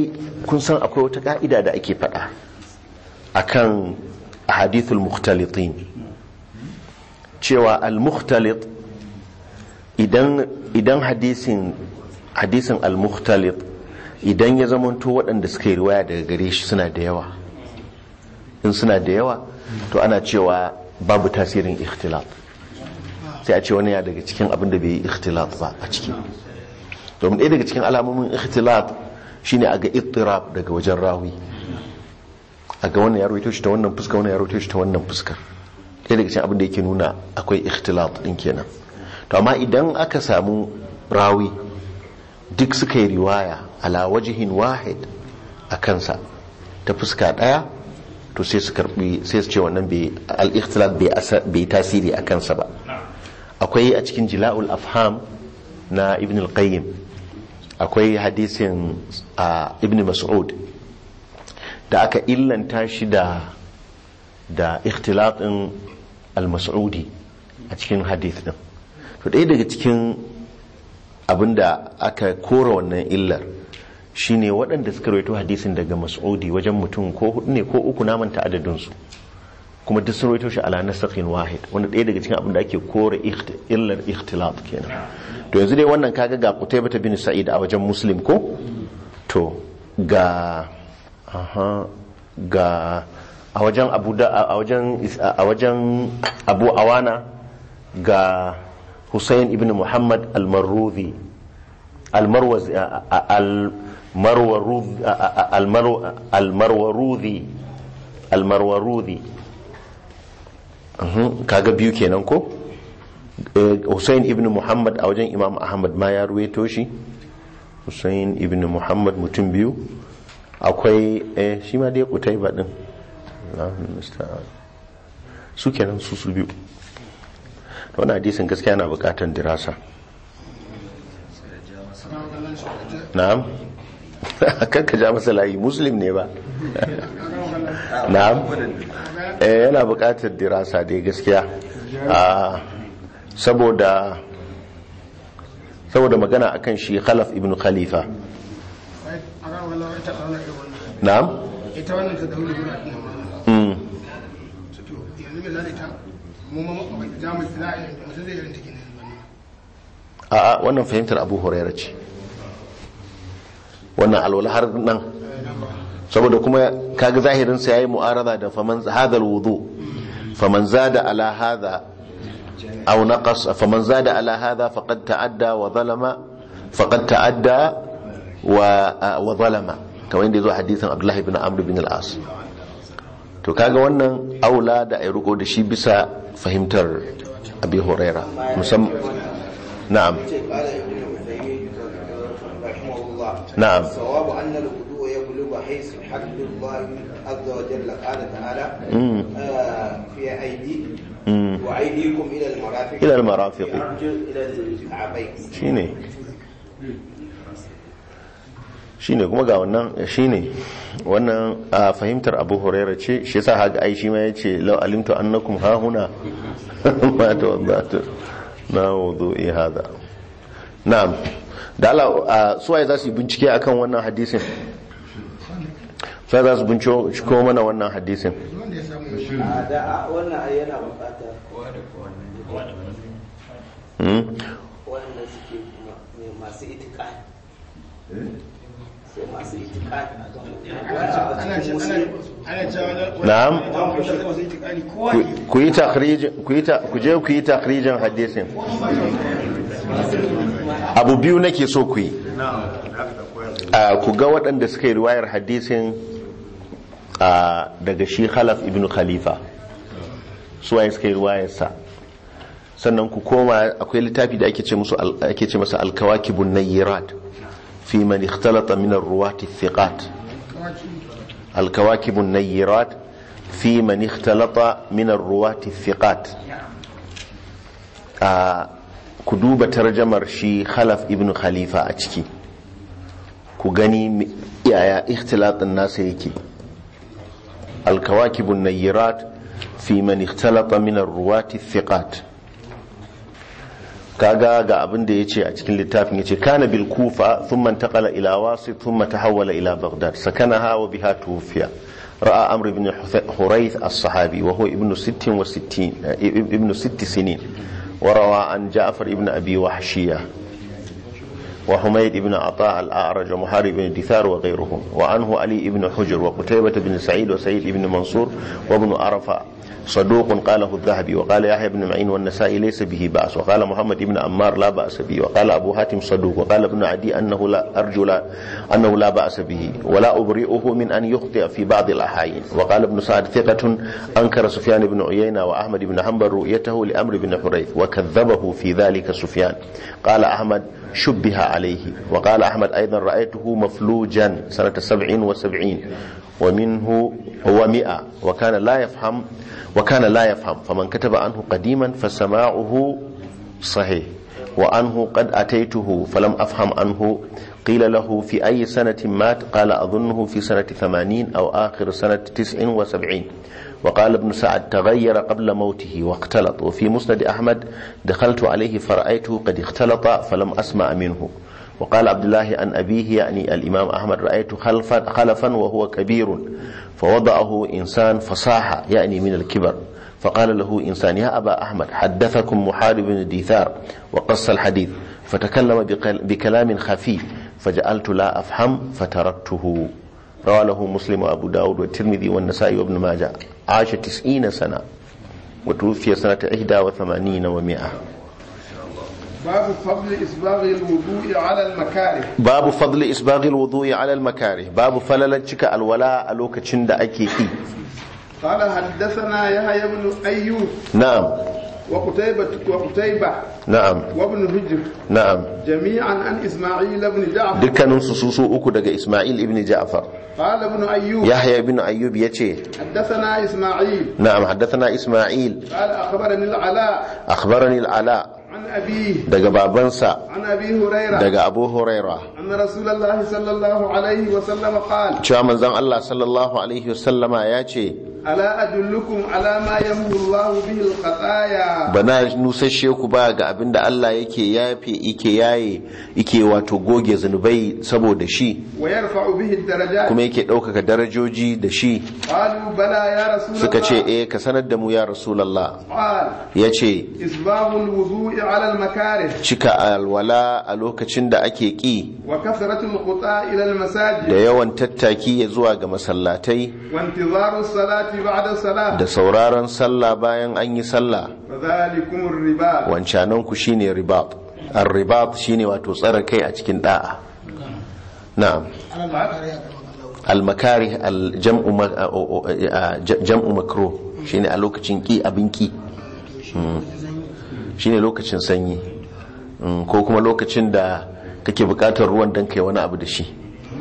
kun san akwai wata ka'ida da ake faɗa akan hadithul mukhtalitin cewa al-mukhtalit idan idan hadisin hadisin al-mukhtalit idan ya zamanto waɗanda suka yi riwaya daga gare shi suna da yawa in suna da yawa to ana cewa babu tasirin ikhtilat sai a ce wani ya daga cikin abin da bai yi ikhtilat ba a ciki domin ɗaya daga cikin alamomin ikhtilat shine a ga ittirab daga wajen rawi a ga wannan ya rawaito shi ta wannan fuska wannan ya rawaito shi ta wannan fuskar ɗaya daga cikin abin da yake nuna akwai ikhtilat din kenan to amma idan aka samu rawi duk suka yi riwaya ala wajihin wahid a kansa ta fuska ɗaya to sai su karbi sai su ce wannan bai al-ikhtilat bai tasiri a kansa ba akwai a cikin jila'ul afham na ibn al-qayyim akwai hadisin a ibn mas'ud da aka illanta shi da da ikhtilatin al-mas'udi a cikin hadith din to ɗaya daga cikin abinda aka kora wannan illar shine waɗanda suka rawaito hadisin daga mas'udi wajen mutum ko hudu ne ko uku na manta adadinsu kuma duk sun rawaito shi ala nasakhin wahid wanda ɗaya daga cikin abin da ake kore illar ikhtilat kenan to yanzu dai wannan kaga ga Qutaybah bin Sa'id a wajen Muslim ko to ga aha ga a wajen Abu da a wajen a wajen Abu Awana ga Hussein ibn Muhammad al-Marruzi al-Marwazi al-Marwaruzi al-Marwaruzi al-Marwaruzi kaga biyu kenan ko Hussein ibn Muhammad a wajen Imam Ahmad ma ya ruwaito shi Hussein ibn Muhammad mutum biyu akwai eh shi ma dai kutai ba din su kenan su su biyu wannan hadisin gaskiya na bukatar dirasa na'am kan ka ja masa layi muslim ne ba na'am eh yana bukatar dirasa dai gaskiya saboda saboda magana akan shi khalaf ibn khalifa na'am ita wannan ta dauri guda ɗin mm to yanzu mai zai ta mu ma za mu za a yi mutum zai irin take ne a'a wannan fahimtar abu huraira ce wannan alwala har nan saboda kuma kaga zahirin sa yayi mu'arada da faman hadha alwudu faman zada ala hadha aw naqas faman zada ala hadha faqad ta'adda wa zalama faqad ta'adda wa wa zalama kamar yadda yazo hadisin Abdullah ibn Amr ibn al-As to kaga wannan aula da ai riko da shi bisa fahimtar Abi Huraira musamman na'am قال ابن عثيمين رحمه الله نعم. الصواب أن الوضوء يبلغ حيث حد الله عز وجل قال تعالى مم. آه في أيدي مم. وأيديكم إلى المرافق إلى المرافق. الأرجل إلى الكعبين shine shine kuma ga wannan shine wannan a fahimtar abu huraira ce shi yasa haka ai shi ma yace law alimtu annakum ha huna ma tawaddatu na wudu'i hada na'am da Allah suwaye za su yi bincike akan wannan hadisin sai za su binciko mana wannan hadisin wanda ya samu آه، ده wannan ai yana buƙatar Hmm? wanda suke ma- masu itikadi sai masu itikadi ana ce ana ana cewa wani Na'am. wani wani masu itikadi kowa Ku- ne ku yi takhrijin ku yi ta ku je ku yi takhrijin hadisin abu biyu nake so ku yi a ku ga waɗanda suka yi riwayar hadisin a daga shi khalaf ibn khalifa su waye suka yi riwayarsa sannan ku koma akwai littafi da ake ce musu al- ake ce masa al-kawakibun nayyirat fi man ikhtalata min ar-ruwati thiqat الكواكب النيرات في من اختلط من الرواة الثقات ku duba tarjamar shi khalaf ibn khalifa a ciki ku gani yaya ikhtilatin nasa yake alkawakibun nayyirat fi man ikhtalata min ar-ruwati thiqat kaga ga abin da yace a cikin littafin yace kana bil kufa thumma intaqala ila wasit thumma tahawwala ila baghdad sakanaha wa biha tuwfiya ra'a amr ibn hurayth as-sahabi wa huwa ibn 66 ibn 6 sinin وروى عن جعفر ابن أبي وحشية وحميد بن عطاء الأعرج ومحارب بن دثار وغيرهم وعنه علي بن حجر وقتيبة بن سعيد وسعيد بن منصور وابن عرفة صدوق قاله الذهبي وقال يحيى بن معين والنسائي ليس به بأس وقال محمد بن عمار لا بأس به وقال أبو حاتم صدوق وقال ابن عدي أنه لا أرجو لا أنه لا بأس به ولا أبرئه من أن يخطئ في بعض الأحايين وقال ابن سعد ثقة أنكر سفيان بن عيينة وأحمد بن حنبل رؤيته لأمر بن حريث وكذبه في ذلك سفيان قال أحمد شبه عليه وقال أحمد أيضا رأيته مفلوجا سنة سبع وسبعين ومنه هو مئة وكان لا يفهم وكان لا يفهم فمن كتب عنه قديما فسماعه صحيح وعنه قد أتيته فلم أفهم عنه قيل له في أي سنة مات قال أظنه في سنة ثمانين أو آخر سنة تسع وسبعين وقال ابن سعد تغير قبل موته واختلط وفي مسند أحمد دخلت عليه فرأيته قد اختلط فلم أسمع منه وقال عبد الله عن أبيه يعني الإمام أحمد رأيت خلفا, خلفا وهو كبير فوضعه إنسان فصاح يعني من الكبر فقال له إنسان يا أبا أحمد حدثكم محارب بن ديثار وقص الحديث فتكلم بكلام خفي فجعلت لا أفهم فتركته روى له مسلم وأبو داود والترمذي والنسائي وابن ماجه عاش تسعين سنة وتوفي سنة إحدى وثمانين ومائة باب فضل إسباغ الوضوء على المكاره babu fadli isbaghil wudu'i ala al-makarih babu falalan cika alwala a lokacin da ake ki قال حدثنا يحيى بن أيوب na'am وقتيبة وقتيبة na'am وابن هجر na'am جميعا عن إسماعيل بن جعفر dukkanin su su su uku daga Isma'il ibn Ja'far قال ابن أيوب Yahya ibn Ayyub yace حدثنا إسماعيل na'am haddathana Isma'il قال أخبرني العلاء akhbarani al-Ala عن أبيه daga babansa عن أبي هريرة daga Abu Huraira أن رسول الله صلى الله عليه وسلم قال cewa manzon Allah sallallahu alaihi wasallama yace ألا أدلكم على ما يمحو الله به الخطايا bana nusashe ku ba ga abin da Allah yake yafe ike yaye ike wato goge zunubai saboda shi ويرفع به الدرجات kuma yake ɗaukaka darajoji da shi قالوا بلى يا رسول suka ce الله eh ka sanar da mu ya rasulallah قال ya ce إسباغ الوضوء على المكاره cika alwala a lokacin da ake ƙi وكثرة الخطى إلى da المساجد yawan tattaki ya zuwa ga masallatai وانتظار الصلاة بعد الصلاة da sauraron sallah bayan an yi sallah فذلكم الربا wancanan ku shine ribat ar-ribat shine wato tsare kai a cikin da'a na'am al-makari al-jam'u ma- a- o- o- a- jam'u makruh shine a lokacin ki abin ki Mm. shine lokacin sanyi Mm, ko kuma lokacin da kake bukatar ruwan dan kai wani abu da shi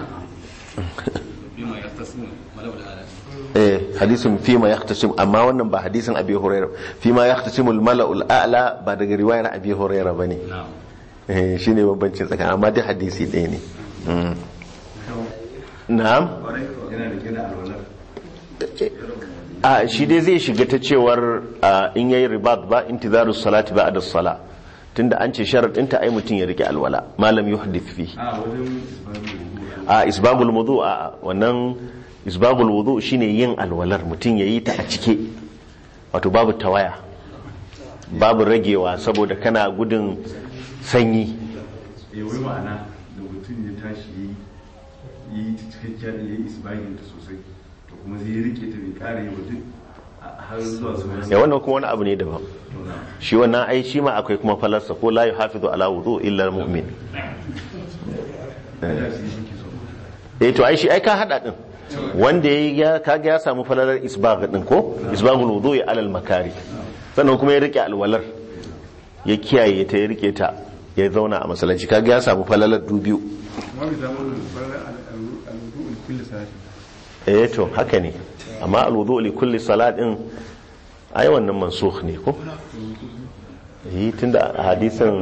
eh hadisin fima yahtasim amma wannan ba hadisin abi huraira fima yahtasimul mala'ul a'la ba daga riwayar abi huraira bane eh shine bambancin tsakanin amma dai hadisi ɗaya ne Mm. na'am a shi dai zai shiga ta cewar a, in yayi ribat ba intizaru salati ba da sala tunda an ce sharadin ta ai mutum ya rike alwala malam yuhdith fi a isbagul wudu a wannan isbagul wudu shine yin alwalar mutum yayi ta a cike wato babu tawaya babu ragewa saboda kana gudun sanyi ya wai ma'ana da mutum ya tashi ya yi ta cikakkiyar ya yi isbagin ta sosai to kuma zai rike ta bai kare yi mutum har zuwa sauran ya wannan kuma wani abu ne daban shi wannan ai shi ma akwai kuma falarsa ko la yuhafizu ala wudu illa almu'min eh to ai shi ai ka hada din wanda ya kaga ya samu falalar isbagh din ko isbaghul wudu ya alal makari sannan kuma ya rike alwalar ya kiyaye ta ya rike ta ya zauna a masallaci kaga ya samu falalar dubiyu ما بيسموه الوضوء لكل صلاة eh to haka ne amma alwudu li kulli salat din ai wannan mansukh ne ko yi tunda a hadisin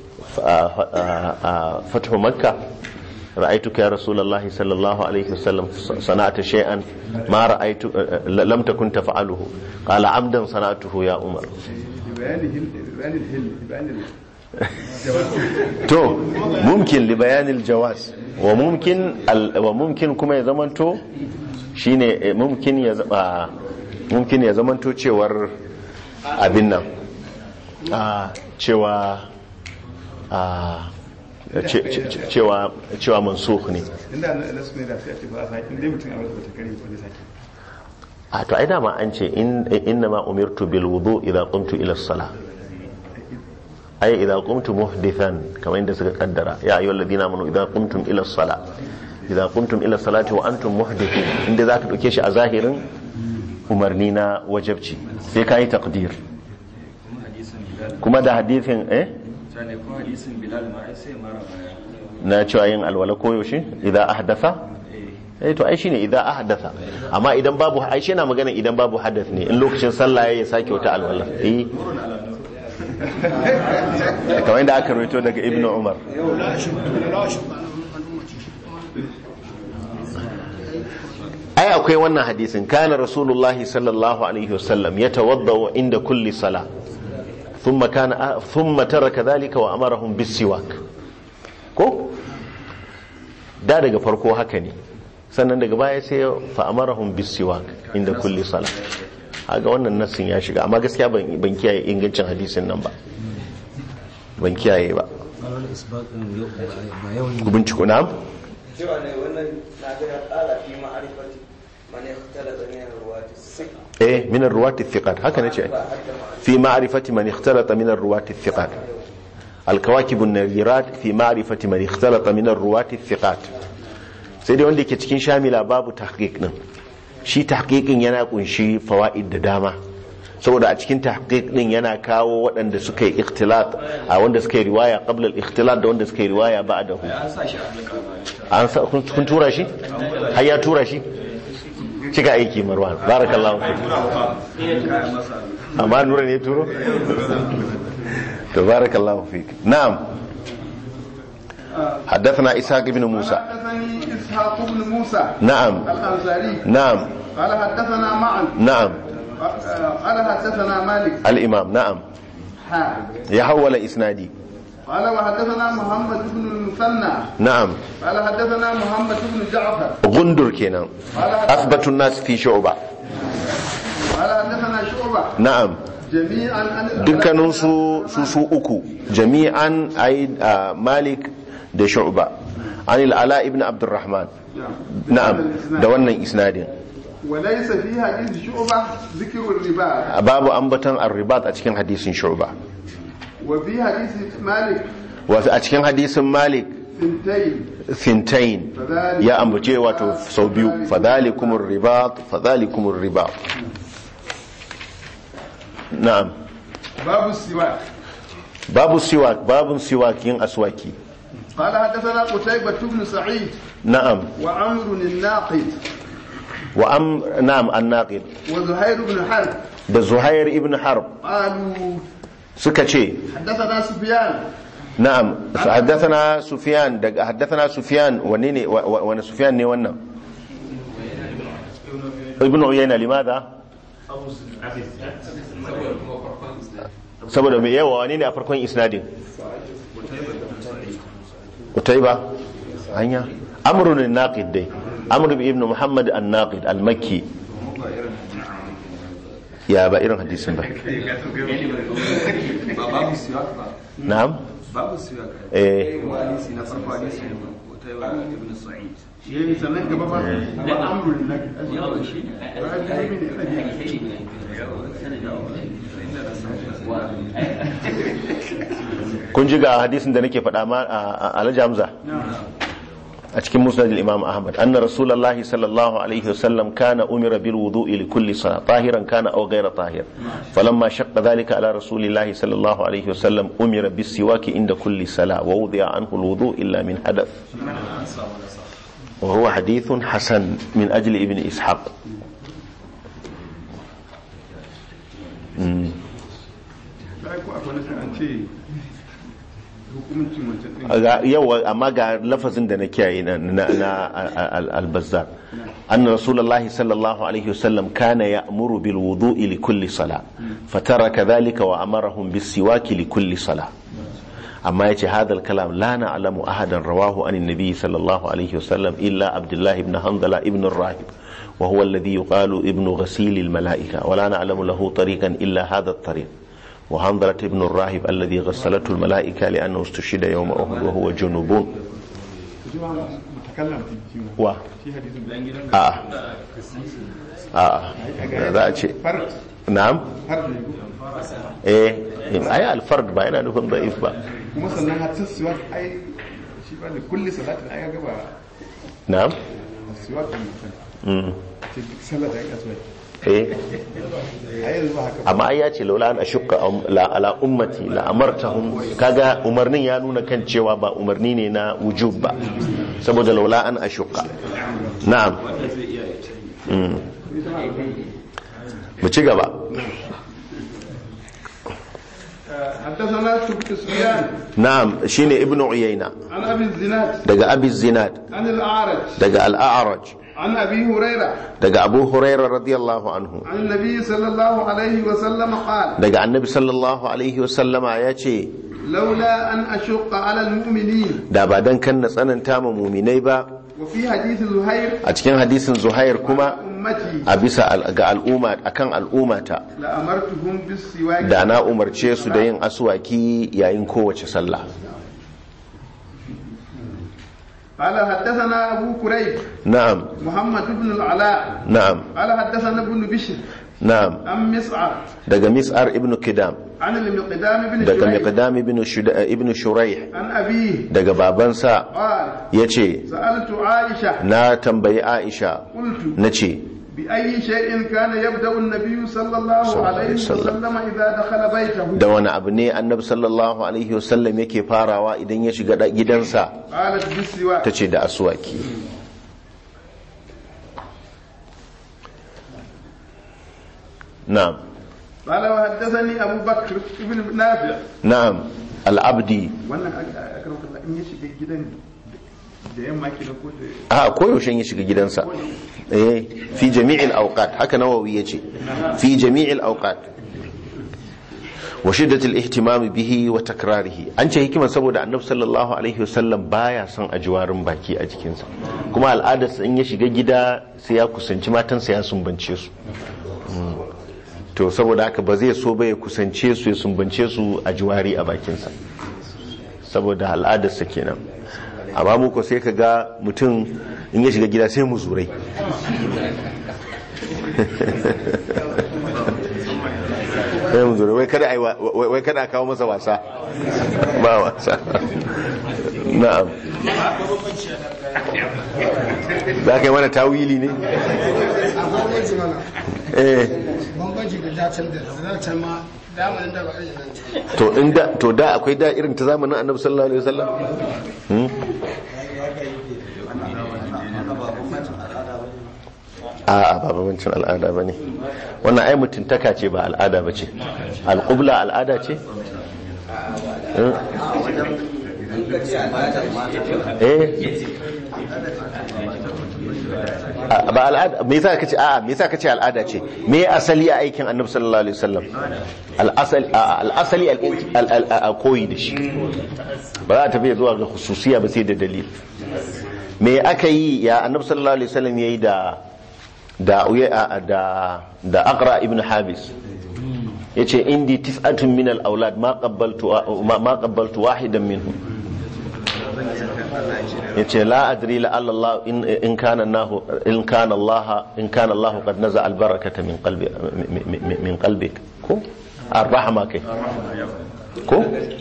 fathu makka ra'aytuka ya rasulullahi sallallahu alaihi wasallam sana'ata shay'an ma ra'aytu lam takun taf'aluhu qala amdan sana'atuhu ya umar بيان الهل بيان الهل بيان ال- to mumkin li bayanil jawaz wa mumkin al- wa mumkin kuma ya zamanto shine eh, mumkin ya zaba mumkin ya zamanto cewar abin nan a cewa a ce- ce- ce- cewa cewa mansukh ne inda na na su ne da sai a ce ba a sake inda mutum a wasu bata kare ba ne sake a to ai dama an ce in inna ma umirtu bil wudu idza qumtu ila as-salah ai idza qumtu muhdithan kamar inda suka kaddara ya ayyuhal ladina amanu idza qumtum ila as-salah idza qumtum ila salati wa antum muhdithun inda zaka dauke shi a zahirin umarni na wajibci sai kai taqdir kuma hadisin bilal kuma da hadithin eh sane kuma hadisin bilal ma ai sai mara baya na cewa yin alwala koyaushe idza ahdatha eh to ai shine idza ahdatha amma idan babu ai shi yana magana idan babu hadath ne in lokacin sallah ya sake wata alwala eh kamar yadda aka rawaito daga ibnu umar لا أشك لا أشك عن أمتي ai akwai wannan hadisin kana rasulullahi sallallahu alaihi wasallam yatawadda inda kulli sala thumma kana thumma taraka dhalika wa amarahum bisiwak ko da daga farko haka ne sannan daga baya sai ya fa amarahum bisiwak inda kulli sala haga wannan nassin ya shiga amma gaskiya ban ban kiyaye ingancin hadisin nan ba ban kiyaye ba ku binciko na cewa ne wannan na ga ya ƙara fi ma'arifati man ikhtalata min ruwati sik eh min ar-ruwat thiqat haka nace fi ma'rifati man ikhtalata min ar-ruwat thiqat al-kawakib an-nazirat fi ma'rifati man ikhtalata min ar-ruwat thiqat sai dai wanda yake cikin shamila babu tahqiq din shi tahqiqin yana kunshi fawaid da dama saboda a cikin tahqiq din yana kawo waɗanda suka yi ikhtilat a wanda suka yi riwaya qabla al-ikhtilat da wanda suka yi riwaya ba'dahu an sa shi a halka ba an sa kun kun tura shi har ya tura shi cika aiki marwan barakallahu fi kayan masa amma nura ne turo to barakallahu fik na'am حدثنا إسحاق بن موسى حدثني إسحاق بن موسى نعم الأنصاري نعم قال حدثنا معا نعم قال حدثنا مالك الإمام نعم ها يحول إسنادي قال وحدثنا محمد بن المثنى نعم قال حدثنا محمد بن جعفر غندر كنا قال حدثنا, أثبت الناس في شعبة قال حدثنا شعبة نعم جميعا عن dukkaninsu su su uku jami'an ai ah, malik da shu'ba an ala ibn abdurrahman na'am da wannan isnadin وليس في حديث شعبة ذكر الربا babu ambaton arribat a cikin hadisin shu'ba وفي حديث مالك wa a cikin hadisin malik ثنتين fintain ya ambace wato sau biyu fadhalikumur ribat fadhalikumur ribat na'am باب السواك babu siwak babun siwak yin aswaki قال حدثنا قتيبة بن سعيد na'am وعمر الناقد wa am na'am an-naqid وزهير بن حرب da zuhair ibn harb قالوا suka ce حدثنا سفيان na'am haddathana sufyan daga haddathana sufyan wanne ne wa- wa- wani sufyan ne wannan ibn uyayna limadha saboda mai yawa wani ne a farkon isnadin utaiba hanya amrun an-naqid dai amr ibn muhammad an-naqid al-makki ya ba irin hadisin ba ba babu siwak ba na'am babu siwak eh kuma hadisi na farko hadisi ne Qutayba ibn Sa'id شيء سنة قبل وعمر الناقد kun ji ga hadisin da nake faɗa ma a alhaji hamza a cikin musnad imam ahmad anna rasulullahi sallallahu alaihi wasallam kana umira bil wudu'i li kulli salat tahiran kana aw ghayra tahir falamma shaqqa dhalika ala rasulillahi sallallahu alaihi wasallam umira bis siwaki inda kulli salat wa wudi'a anhu al wudu' illa min hadath وهو حديث حسن من أجل ابن إسحاق مم. sai ko akwai nasa an ce hukuncin wancan din ga yawa amma ga lafazin da na kiyaye na na na al- al-bazzar anna rasulullahi sallallahu alaihi wasallam kana ya'muru bil wudu'i li kulli salah fataraka dhalika wa amarahum bis siwaki li kulli salah amma yace hadal kalam la na'lamu ahadan rawahu an nabi sallallahu alaihi wasallam illa abdullah ibn hanzala ibn rahib وهو الذي يقال ابن غسيل الملائكة ولا نعلم له طريقا إلا هذا الطريق وحنظلة ابن الراهب الذي غسلته الملائكة لأنه استشهد يوم أحد وهو جنوب shi ma mutakallam fi shi ma و shi hadisin آه آه za a ce fard na'am fard ne eh ai alfard ba yana nufin da'if ba kuma sannan hatta siwak ai shi ba ne kulli salatin ai ga ba na'am siwak ne mutum Mm. ce duk sallar da aka siwak eh ai yanzu ba haka ba amma ai ya ce laula an ashukka la ala ummati la amartahum kaga umarnin ya nuna kan cewa ba umarni ne na wujub ba saboda laula an ashukka na'am Mm. mu ci gaba حدثنا سفيان na'am shine ibnu uyayna عن ابي الزناد daga abi zinad عن الاعرج daga al-a'raj عن ابي هريره daga abu hurairah radiyallahu anhu عن النبي صلى الله عليه وسلم قال daga annabi sallallahu alaihi wasallama ya ce لولا ان اشق على المؤمنين da ba dan kan na tsananta ma muminai ba وفي حديث زهير a cikin hadisin zuhair kuma امتي a bisa al- ga al'umma akan al'ummata لامرتهم بالسواك da na umarce su da yin aswaki yayin kowace sallah قال حدثنا ابو كريب na'am محمد بن العلاء na'am قال حدثنا ابن بشر na'am عن مسعر daga mis'ar ibn kidam عن المقدام بن daga شريح miqdam ibn Shuda- ibn shuraih عن ابيه daga babansa قال yace سالت عائشه na tambayi aisha قلت nace بأي شيء كان يبدأ النبي صلى الله صلى الله عليه عليه وسلم. وسلم إذا دخل بيته da wani abu ne annabi sallallahu alaihi wasallam yake farawa idan ya shiga da- gidansa قالت بالسواك ta ce da aswaki na'am قال وحدثني أبو بكر بن نافع na'am al'abdi wannan akram kallah in ya shiga gidan da yamma ke ko da a koyaushe ya shiga gidansa eh fi jami'il awqat haka nawawi yace fi jami'il awqat wa shiddatil ihtimam bihi wa takrarihi an ce hikimar saboda annabi sallallahu alaihi wasallam baya son ajiwarin baki a jikinsa kuma al'adarsa in ya shiga gida sai ya kusanci matansa ya sumbance su Mm. to saboda haka ba zai so ba ya kusance su ya sumbance su a jiwari a bakinsa saboda al'adarsa kenan amma muku sai ka ga mutum in ya shiga gida sai mu zurai sai mu zurai wai kada ai wa- wai wai kada a kawo masa wasa ba wasa na'am za ka yi mana tawili ne bambanci mana eh bambanci da dacen da dacen ma damanin da ba irin nan ce to in da to da akwai da irin ta zamanin annabi sallallahu alaihi wasallam hmm? a'a ba bambancin al'ada ba ne wannan ai mutuntaka ce ba al'ada ba ce alƙubla al'ada ce Hmm? eh A- ba al'ada me yasa kace a'a me yasa kace al'ada ce me asali a aikin annabi sallallahu alaihi wasallam al'asali a'a, al'asali al- al- al- al- koyi da shi ba za ta tafi zuwa ga khususiya ba sai da dalil me aka yi ya annabi sallallahu alaihi wasallam yayi da da uya- da da aqra ibn habis yace indi tis'atun min al-aulad ma qabbaltu ma ma qabbaltu wahidan minhum yace la adri la Allah in in kana Allah in kana Allah in kana Allah qad naza al-barakata min qalbi min- min- min qalbik ko ar-rahma kai ko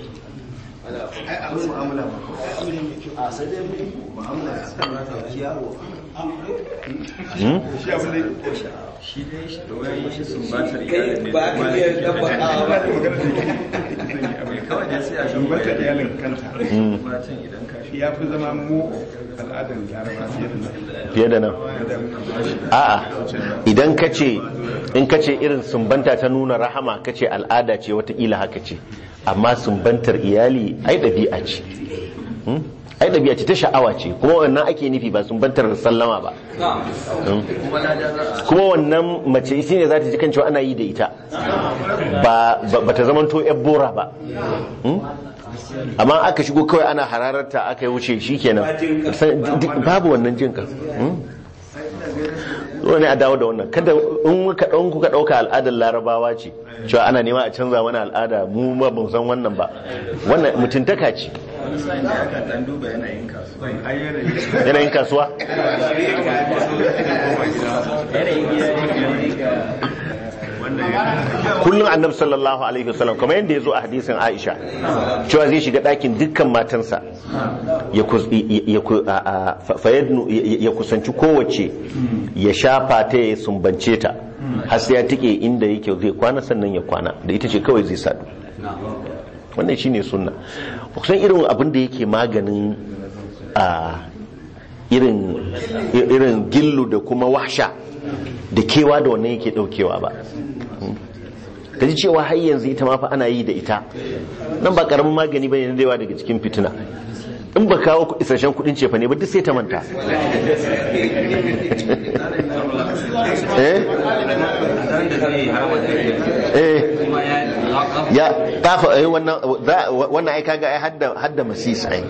shi abin da shi dai shi da wani shi sumbatar kai iyalin ne ba ka iya dabbakawa ba kawai dai sai a shi dubar da iyalin kanta matan idan ka shi ya fi zama mu al'adar laraba fiye da nan fiye da nan a'a idan ka ce in ka ce irin sumbanta ta nuna rahama ka ce al'ada ce watakila haka ce amma sumbantar iyali ai ɗabi'a ce Hmm? ai ɗabi'a ce ta sha'awa ce kuma wannan ake nufi ba sumbantar sallama ba Hmm? kuma wannan mace shi ne za ta ji kan cewa ana yi da ita ba ba- ba ta zamanto yan bora ba Hmm? amma aka shigo kawai ana hararta aka yi wuce shikenan San- duk- babu wannan jin kan zo ne a dawo da wannan kada in muka ɗan kuka ɗauka al'adar larabawa ce cewa ana nema a canza mana al'ada mu ma ban san wannan ba wannan mutuntaka ce wani sa'in da akan dan duba yanayin kasuwa ai yanayi yanayin kasuwa wannan ya kullum annabi sallallahu alaihi wasallam kamar yadda ya zo a hadisin aisha cewa zai shiga ɗakin dukkan matansa ya kus- ya- ya- a- a- fa- fayadnu- ya ya kusanci kowace ya shafa ta ya sumbance ta har sai ya tike inda yake zai kwana sannan ya kwana da ita ce kawai zai sadu wannan shine sunna kusan irin abin da yake maganin a irin irin gillu da kuma wahsha da kewa da wannan yake daukewa ba ka ji cewa har yanzu ita ma fa ana yi da ita nan ba karamin magani bane na yawa daga cikin fitina in ba kawo ku- isasshen kudin cefa ne ba duk sai ta manta eh eh ya kafa eh wannan za- wannan ai kaga ai hadda hadda masis ai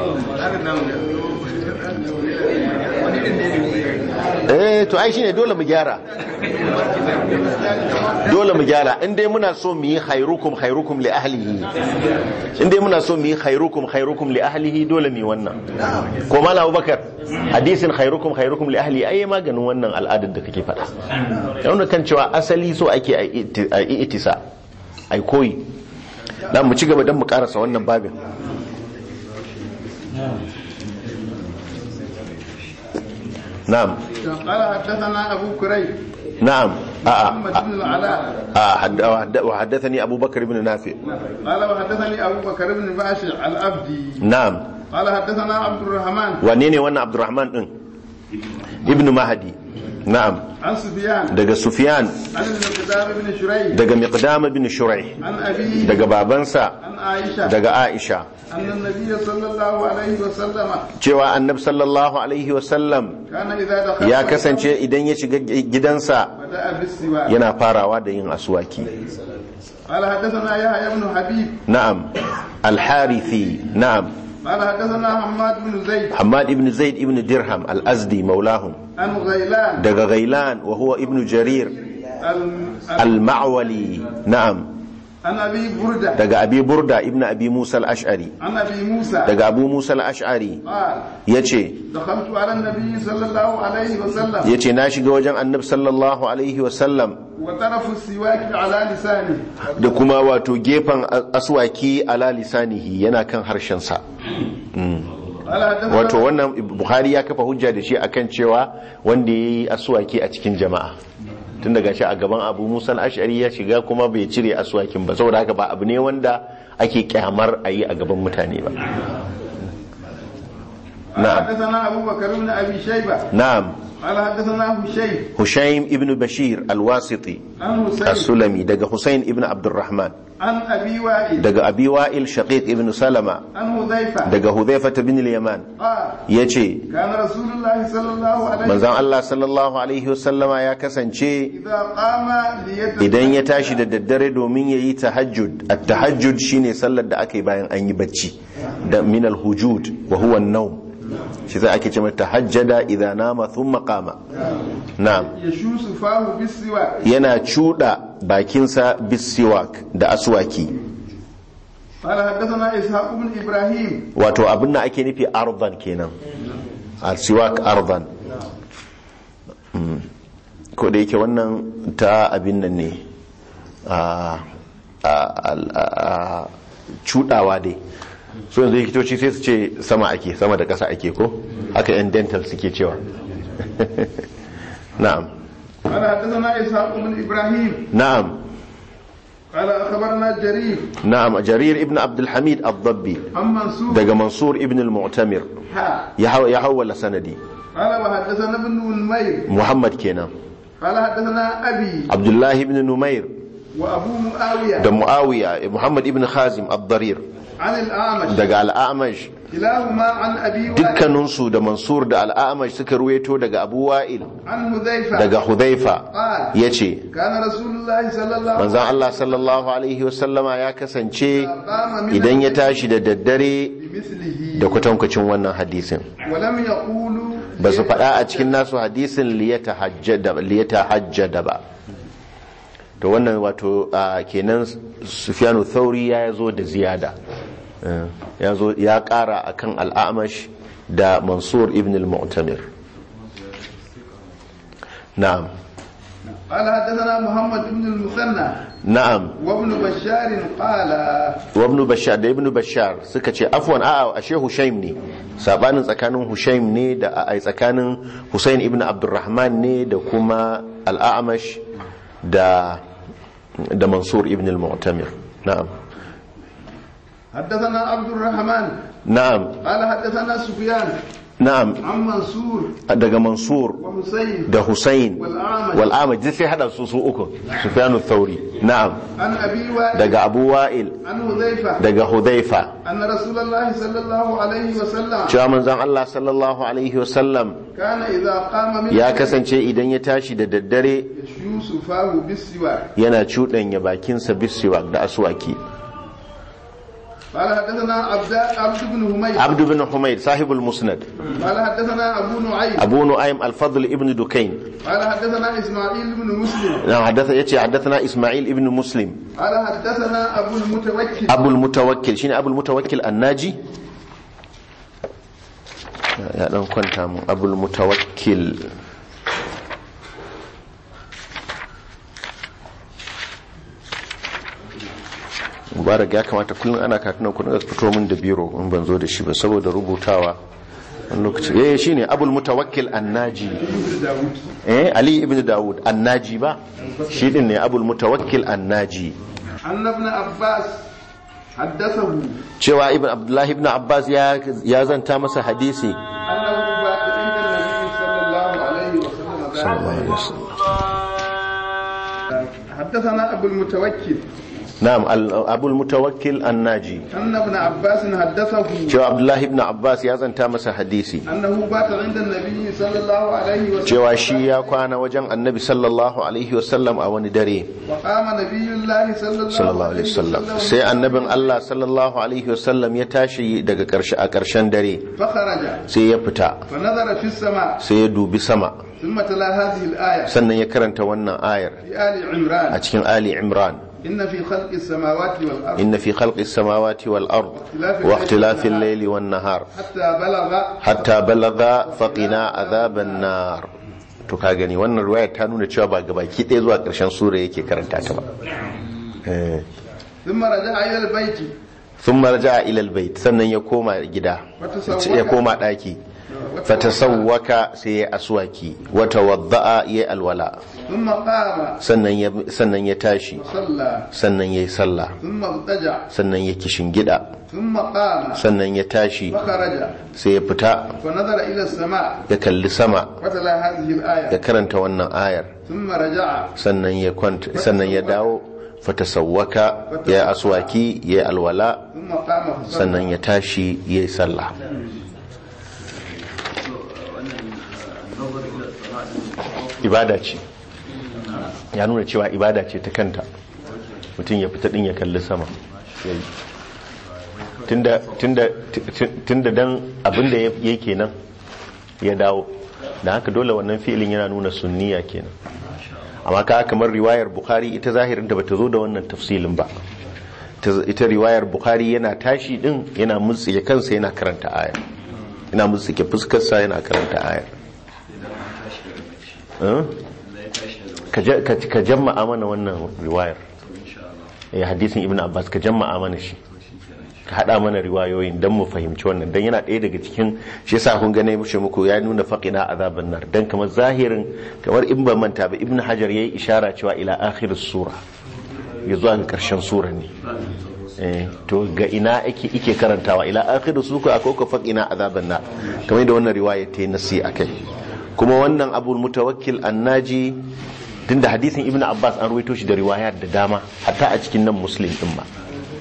eh to ai shine dole mu gyara dole mu gyara in dai muna so mu yi khairukum khairukum li ahlihi in dai muna so mu yi khairukum khairukum li ahlihi dole mu yi wannan ko mala abubakar hadisin khairukum khairukum li ahlihi ai maganin wannan al'adar da kake faɗa yana kan cewa asali so ake a iti- a yi itisa ai koyi dan mu ci gaba dan mu karasa wannan babin na'am قال حدثنا أبو كريب نعم آه محمد آه بن العلاء آه حد- وحد- وحدثني أبو بكر بن نافع قال وحدثني أبو بكر بن باشر الأبدي نعم قال حدثنا عبد الرحمن ونيني وانا عبد الرحمن إن. ابن مهدي نعم عن سفيان دقى سفيان عن المقدام بن شريح دقى مقدام بن شريح عن أبيه دقى بابنسا عن عائشة دقى عائشة أن النبي صلى الله عليه وسلم cewa annab sallallahu alaihi wasallam كان إذا دخل ya kasance idan ya shiga gidansa بدأ بالسواك yana farawa da yin aswaki قال حدثنا يحيى بن حبيب na'am al-harithi na'am قال حدثنا حماد بن زيد hamad ibn zaid ibn dirham al-azdi maulahum عن غيلان daga ghailan wa huwa ibn jarir ال- ال- al-ma'wali na'am عن أبي بردة daga abi burda ibn abi musa al-ash'ari عن أبي موسى daga abu musa al-ash'ari قال yace دخلت على النبي صلى الله عليه وسلم yace na shiga wajen annab sallallahu alaihi wasallam وطرف السواك على لسانه da kuma wato gefen aswaki ala lisanihi yana kan harshensa قال حدثنا wato wannan buhari ya kafa hujja da shi akan cewa wanda ya yi aswaki a cikin jama'a tun daga shi a gaban abu musa ashari ya shiga kuma bai cire aswakin ba saboda haka ba abu ne wanda ake kyamar a yi a gaban mutane ba قال na'am حدثنا أبو بكر بن أبي شيبة na'am قال حدثنا هشيم hushaim ibn bashir alwasiti عن حسين as-sulami daga husain ibn abdurrahman عن أبي وائل daga abi wa'il shaqiq ibn salama عن حذيفة daga hudhaifa ibn al-yaman قال yace كان رسول الله صلى الله عليه وسلم manzon Allah sallallahu alaihi wasallama ya kasance إذا قام ليتسبح idan ya tashi da daddare domin ya yi tahajjud at-tahajjud shine sallar da aka yi bayan an yi bacci da min al-hujud wa huwa an-nawm shi sai ake cewa tahajjada idza nama thumma qama na'am يشوس فاه بالسواك yana cuda bakinsa bisiwak da aswaki قال حدثنا إسحاق بن إبراهيم wato abin da ake nufi ardan kenan al-siwak ardan Mm. ko da yake wannan ta abin nan ne a a- a- a- cudawa dai so yanzu likitoci sai su ce sama ake sama da ƙasa ake ko haka yan dental suke cewa na'am قال حدثنا إسحاق بن إبراهيم na'am قال أخبرنا جرير na'am jarir ibn abdul hamid ad-dabbi عن منصور daga mansur ibn al-mu'tamir ها ya haw- ya hawwala sanadi قال وحدثنا ابن نمير muhammad kenan قال حدثنا أبي abdullahi ibn numair وأبو معاوية da muawiya muhammad ibn khazim ad-darir عن الأعمش daga al'amash كلاهما عن أبي وائل dukkaninsu da mansur da al'amash suka ruweto daga abu wa'il عن حذيفة daga hudhaifa قال ya ce كان رسول الله صلى الله عليه manzan Allah sallallahu alaihi wasallama ya kasance قام من idan ya tashi da daddare بمثله da kwatankwacin wannan hadisin ولم يقولوا ba su faɗa a cikin nasu hadisin liyata hajjada ba to wannan wato a kenan sufyanu thauri ya zo da ziyada Eh, ya zo ya ƙara akan al'amash da mansur ibn al-mu'tamir na'am قال حدثنا محمد بن المثنى na'am وابن بشار قال wa ibn bashar da ibn bashar suka ce afwan a'a ashe hushaim ne sabanin tsakanin hushaim ne da ai tsakanin husain ibn abdurrahman ne da kuma al'amash da da mansur ibn al-mu'tamir na'am حدثنا عبد الرحمن na'am قال حدثنا سفيان na'am عن منصور daga mansur وحسين da husain والأعمش wal'amash duk sai hada su su uku sufyanu thauri na'am عن أبي وائل daga abu wa'il عن حذيفة daga hudhaifa أن رسول الله صلى الله عليه وسلم cewa manzon Allah sallallahu alaihi wasallam كان إذا قام من ya kasance idan ya tashi da daddare يشوس فاه بالسواك yana cuɗanya bakinsa bisiwa da aswaki قال حدثنا عبد عبد بن همير abdu bin humayd sahibul musnad قال حدثنا أبو نعيم abu nu'aym al-fadl ibn dukayn قال حدثنا إسماعيل بن مسلم na hadatha yace hadathana isma'il ibn muslim قال حدثنا أبو المتوكل abu al-mutawakkil shine abu al-mutawakkil annaji ya dan kwanta mu abu al-mutawakkil mubarak ya kamata kullum ana katunan kudin ga fito min da biro in ban zo da shi ba saboda rubutawa wani lokaci eh shine abul mutawakkil annaji eh ali ibn daud annaji ba shi din ne abul mutawakkil annaji أن ابن عباس حدثه cewa ibn abdullahi ibn abbas ya ya zanta masa hadisi أنه بات عند النبي صلى الله عليه وسلم صلى الله عليه وسلم حدثنا أبو المتوكل na'am al- abul mutawakkil annaji أن ابن عباس حدثه cewa abdullahi ibn abbas ya zanta masa hadisi أنه بات عند النبي صلى الله عليه وسلم cewa shi ya kwana wajen annabi sallallahu alaihi wasallam a wani dare وقام نبي الله صلى الله sallallahu alaihi wasallam sai annabin Allah sallallahu alaihi wasallam ya tashi daga karshe a karshen dare فخرج sai ya fita فنظر في السماء sai ya dubi sama ثم تلا هذه الآية sannan ya karanta wannan ayar في آل عمران a cikin Ali Imran إن في خلق السماوات والأرض inna fi khalqis samawati wal ard wa ikhtilafil layli wan nahar حتى بلغ hatta balagha faqina adhaban nar to ka gani wannan riwaya ta nuna cewa ba gabaki ɗaya zuwa ƙarshen sura yake karanta ta ba eh ثم رجع إلى البيت thumma raja'a ila albayt sannan ya koma gida ya koma daki fatasawwaka sai ya aswaki wa tawadda'a ya alwala ثم قام sannan ya sannan ya tashi صلى sannan ya yi sallah ثم اضطجع sannan ya kishin gida ثم قام sannan ya tashi فخرج sai ya fita فنظر إلى السماء ya kalli sama وتلا هذه ya الآية karanta wannan ayar ثم رجع sannan ya kwanta sannan ya dawo fatasawwaka ya aswaki ya alwala ثم قام فصلى sannan ya tashi ya yi sallah ibada ce ya nuna cewa ibada ce ta kanta mutum ya fita din ya kalli sama ya yi. tunda tunda tunda dan abinda ya ya kenan ya dawo da haka dole wannan fi'ilin yana nuna sunniya kenan amma ka kamar riwayar bukhari ita zahirin da bata zo da wannan tafsilin ba Ta- ita riwayar bukhari yana tashi din yana mutsike kansa yana karanta ayar yana mutsike fuskarsa yana karanta ayar Eh? ka ja- ka- ka jamma'a mana wannan riwayar eh hadisin ibn abbas ka jamma'a mana shi ka hada mana riwayoyin don mu fahimci wannan don yana ɗaya daga cikin shi yasa kun gane mushe muku ya nuna faqina azaban nar dan kamar zahirin kamar in ban manta ba ibn hajar yayi ishara cewa ila akhir sura ya zuwa ga karshen sura ne eh to ga ina ake ike karantawa ila akhir sura akwai ka faqina azaban nar kamar da wannan riwaya ta yi nasi akai kuma wannan abul mutawakkil annaji tunda hadisin ibn abbas an ruwaito shi da riwayar da dama hatta a cikin nan muslim din ma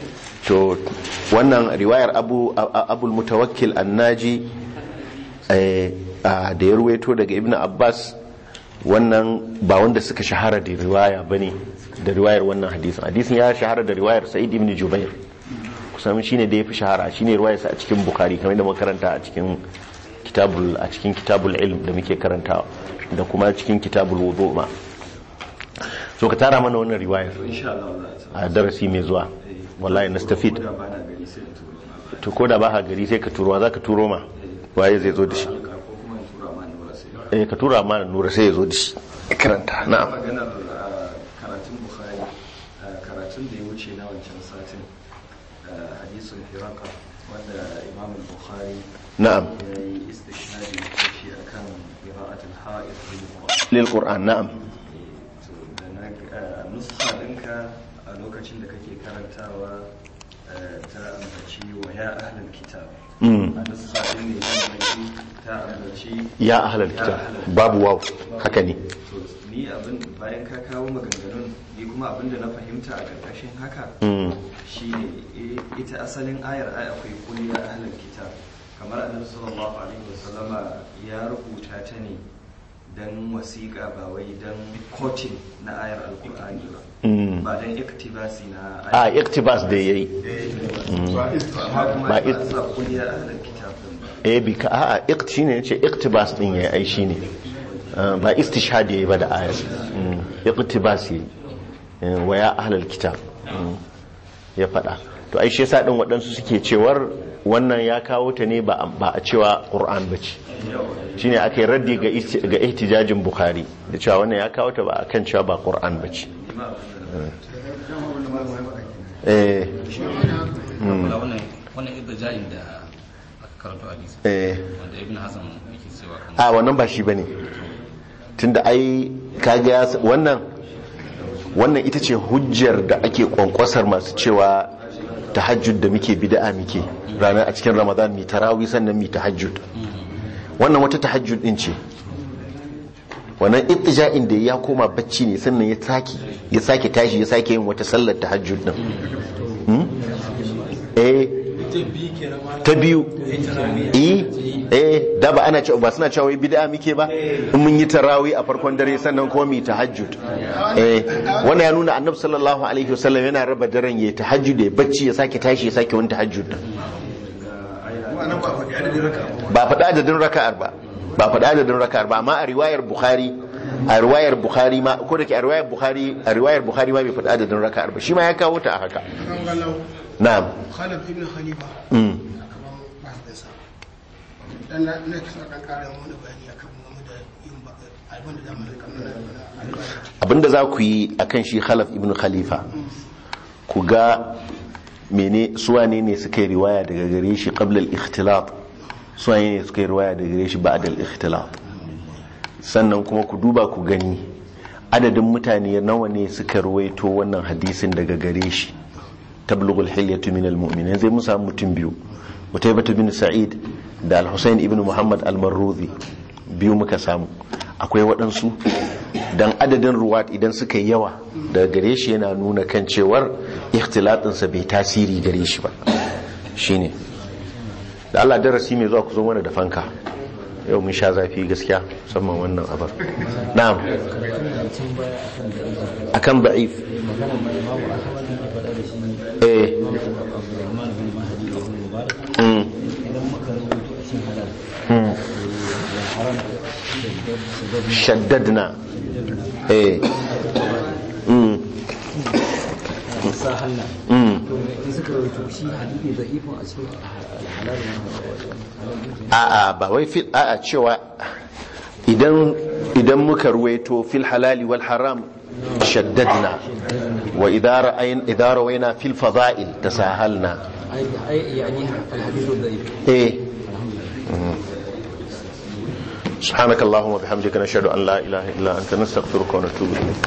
to wannan riwayar abu abul mutawakkil annaji eh, ah, da ya ruwaito daga ibn abbas wannan ba wanda suka shahara da riwaya bane da riwayar wannan hadisin hadisin ya shahara da riwayar sa'id ibn jubair kusan shine da ya fi shahara shine riwayarsa a cikin bukhari kamar da muka karanta a cikin kitabul a cikin kitabul ilm da muke karantawa da kuma cikin kitabul wudu ma so ka tara mana wannan riwayar insha Allah za a a darasi mai zuwa wallahi nastafid da ba na gari sai in turo to ko da ba ka gari sai ka turo za ka turo ma waye zai zo da shi ko kuma in tura ma ni ba sai eh ka tura ma nura sai ya zo da shi karanta na'am maganar ah, karatun bukhari ah, karatun da ya wuce na wancan satin ah, hadisun firaka wanda imam bukhari na'am ya yi istishhadi da shi akan qira'atul ha'id bil qur'an lil qur'an na'am to da na ah, nuskha ɗinka a lokacin da kake karantawa ah, ta ambaci wa ya ahlul kitab Mm. a nuskha ɗin ne ya ambaci ta ambaci ya ahlal kitab babu waw haka ne to ni abin bayan ka kawo maganganun ni kuma abin da na fahimta a ƙarƙashin haka Mm. shine eh, ita asalin ayar ai akwai kulli ya ahlul kitab kamar annabi sallallahu alaihi wasallama ya rubuta ta ne dan wasiƙa ba wai dan kotin na ayar alkur'ani ba Mm. ba dan iktibasi na a ayar iktibas da yayi amma kuma ba ba it- sa kulli ya ahlul kitab din ba eh bi ka a'a ikt shine yace iktibas din yayi ai shine Ah, ba istishhad yayi ba da ayat Mm. iktibas yayi Eh, wa ya ahlal kitab Mm. ya fada to ai shi yasa din waɗansu suke cewar wannan ya kawo ta ne ba ba a cewa qur'an bace shine aka yi raddi ga isti- ga ihtijajin bukhari da cewa wannan ya kawo ta ba akan cewa ba qur'an bace eh kula wannan wannan idda da aka karanto hadisi eh wanda ibn hazm yake cewa kan a wannan ba shi bane tunda ai kaga ya s- wannan wannan ita ce hujjar da ake kwankwasar masu cewa tahajjud da muke bid'a muke ranar a cikin ramadan mi tarawih sannan mi tahajjud wannan wata tahajjud din ce wannan ittija'in da ya koma bacci ne sannan ya sake ya sake tashi ya sake yin wata sallar tahajjud din Hmm? eh ta biyu eh eh da ba ana cewa ba suna cewa wai bid'a muke ba in mun yi tarawih a farkon dare sannan kuma mu yi tahajjud eh wannan ya nuna annabi sallallahu alaihi wasallam yana raba daren yayi tahajjud ya bacci ya sake tashi ya sake wani tahajjud din ba faɗa adadin raka'ar ba ba faɗa adadin raka'ar ba amma a riwayar bukhari a riwayar bukhari ma ko da ke a riwayar bukhari a riwayar bukhari ma bai faɗa adadin raka'ar ba shi ma ya kawo ta a haka kan galau na'am khalaf ibn khalifa mm. kaman mahaifinsa dan na na kisa kan kara wani bayani akan mu da yin ba abin da zamu rika nuna albashi abinda za ku yi akan shi khalaf ibn khalifa ku ga mene suwane ne suka yi riwaya daga gare shi qabla al-ikhtilat suwane ne suka yi riwaya daga gare shi ba'da al-ikhtilat sannan kuma ku duba ku gani adadin mutane nawa ne suka ruwaito wannan hadisin daga gare shi tablughul hilyatu min al-mu'minin zai mu samu mutum biyu Utaybah bin Sa'id da Al-Husayn ibn Muhammad al-Marruzi biyu muka samu akwai waɗansu dan adadin ruwat idan suka yi yawa daga gare shi yana nuna kan cewar ikhtilatinsa bai tasiri gare shi ba shine da Allah darasi mai zuwa ku zo mana da fanka yau mun sha zafi gaskiya musamman wannan abar na'am akan ba'if eh mm. Mm. shaddadna eh mm. Mm. a'a ba wai fil a'a cewa idan idan muka ruwaito fil halali wal haram shaddadna wa idza ra'ayn idza rawayna fil fada'il tasahalna يعني الحديث الضعيف eh سبحانك اللهم وبحمدك نشهد ان لا اله الا انت نستغفرك ونتوب اليك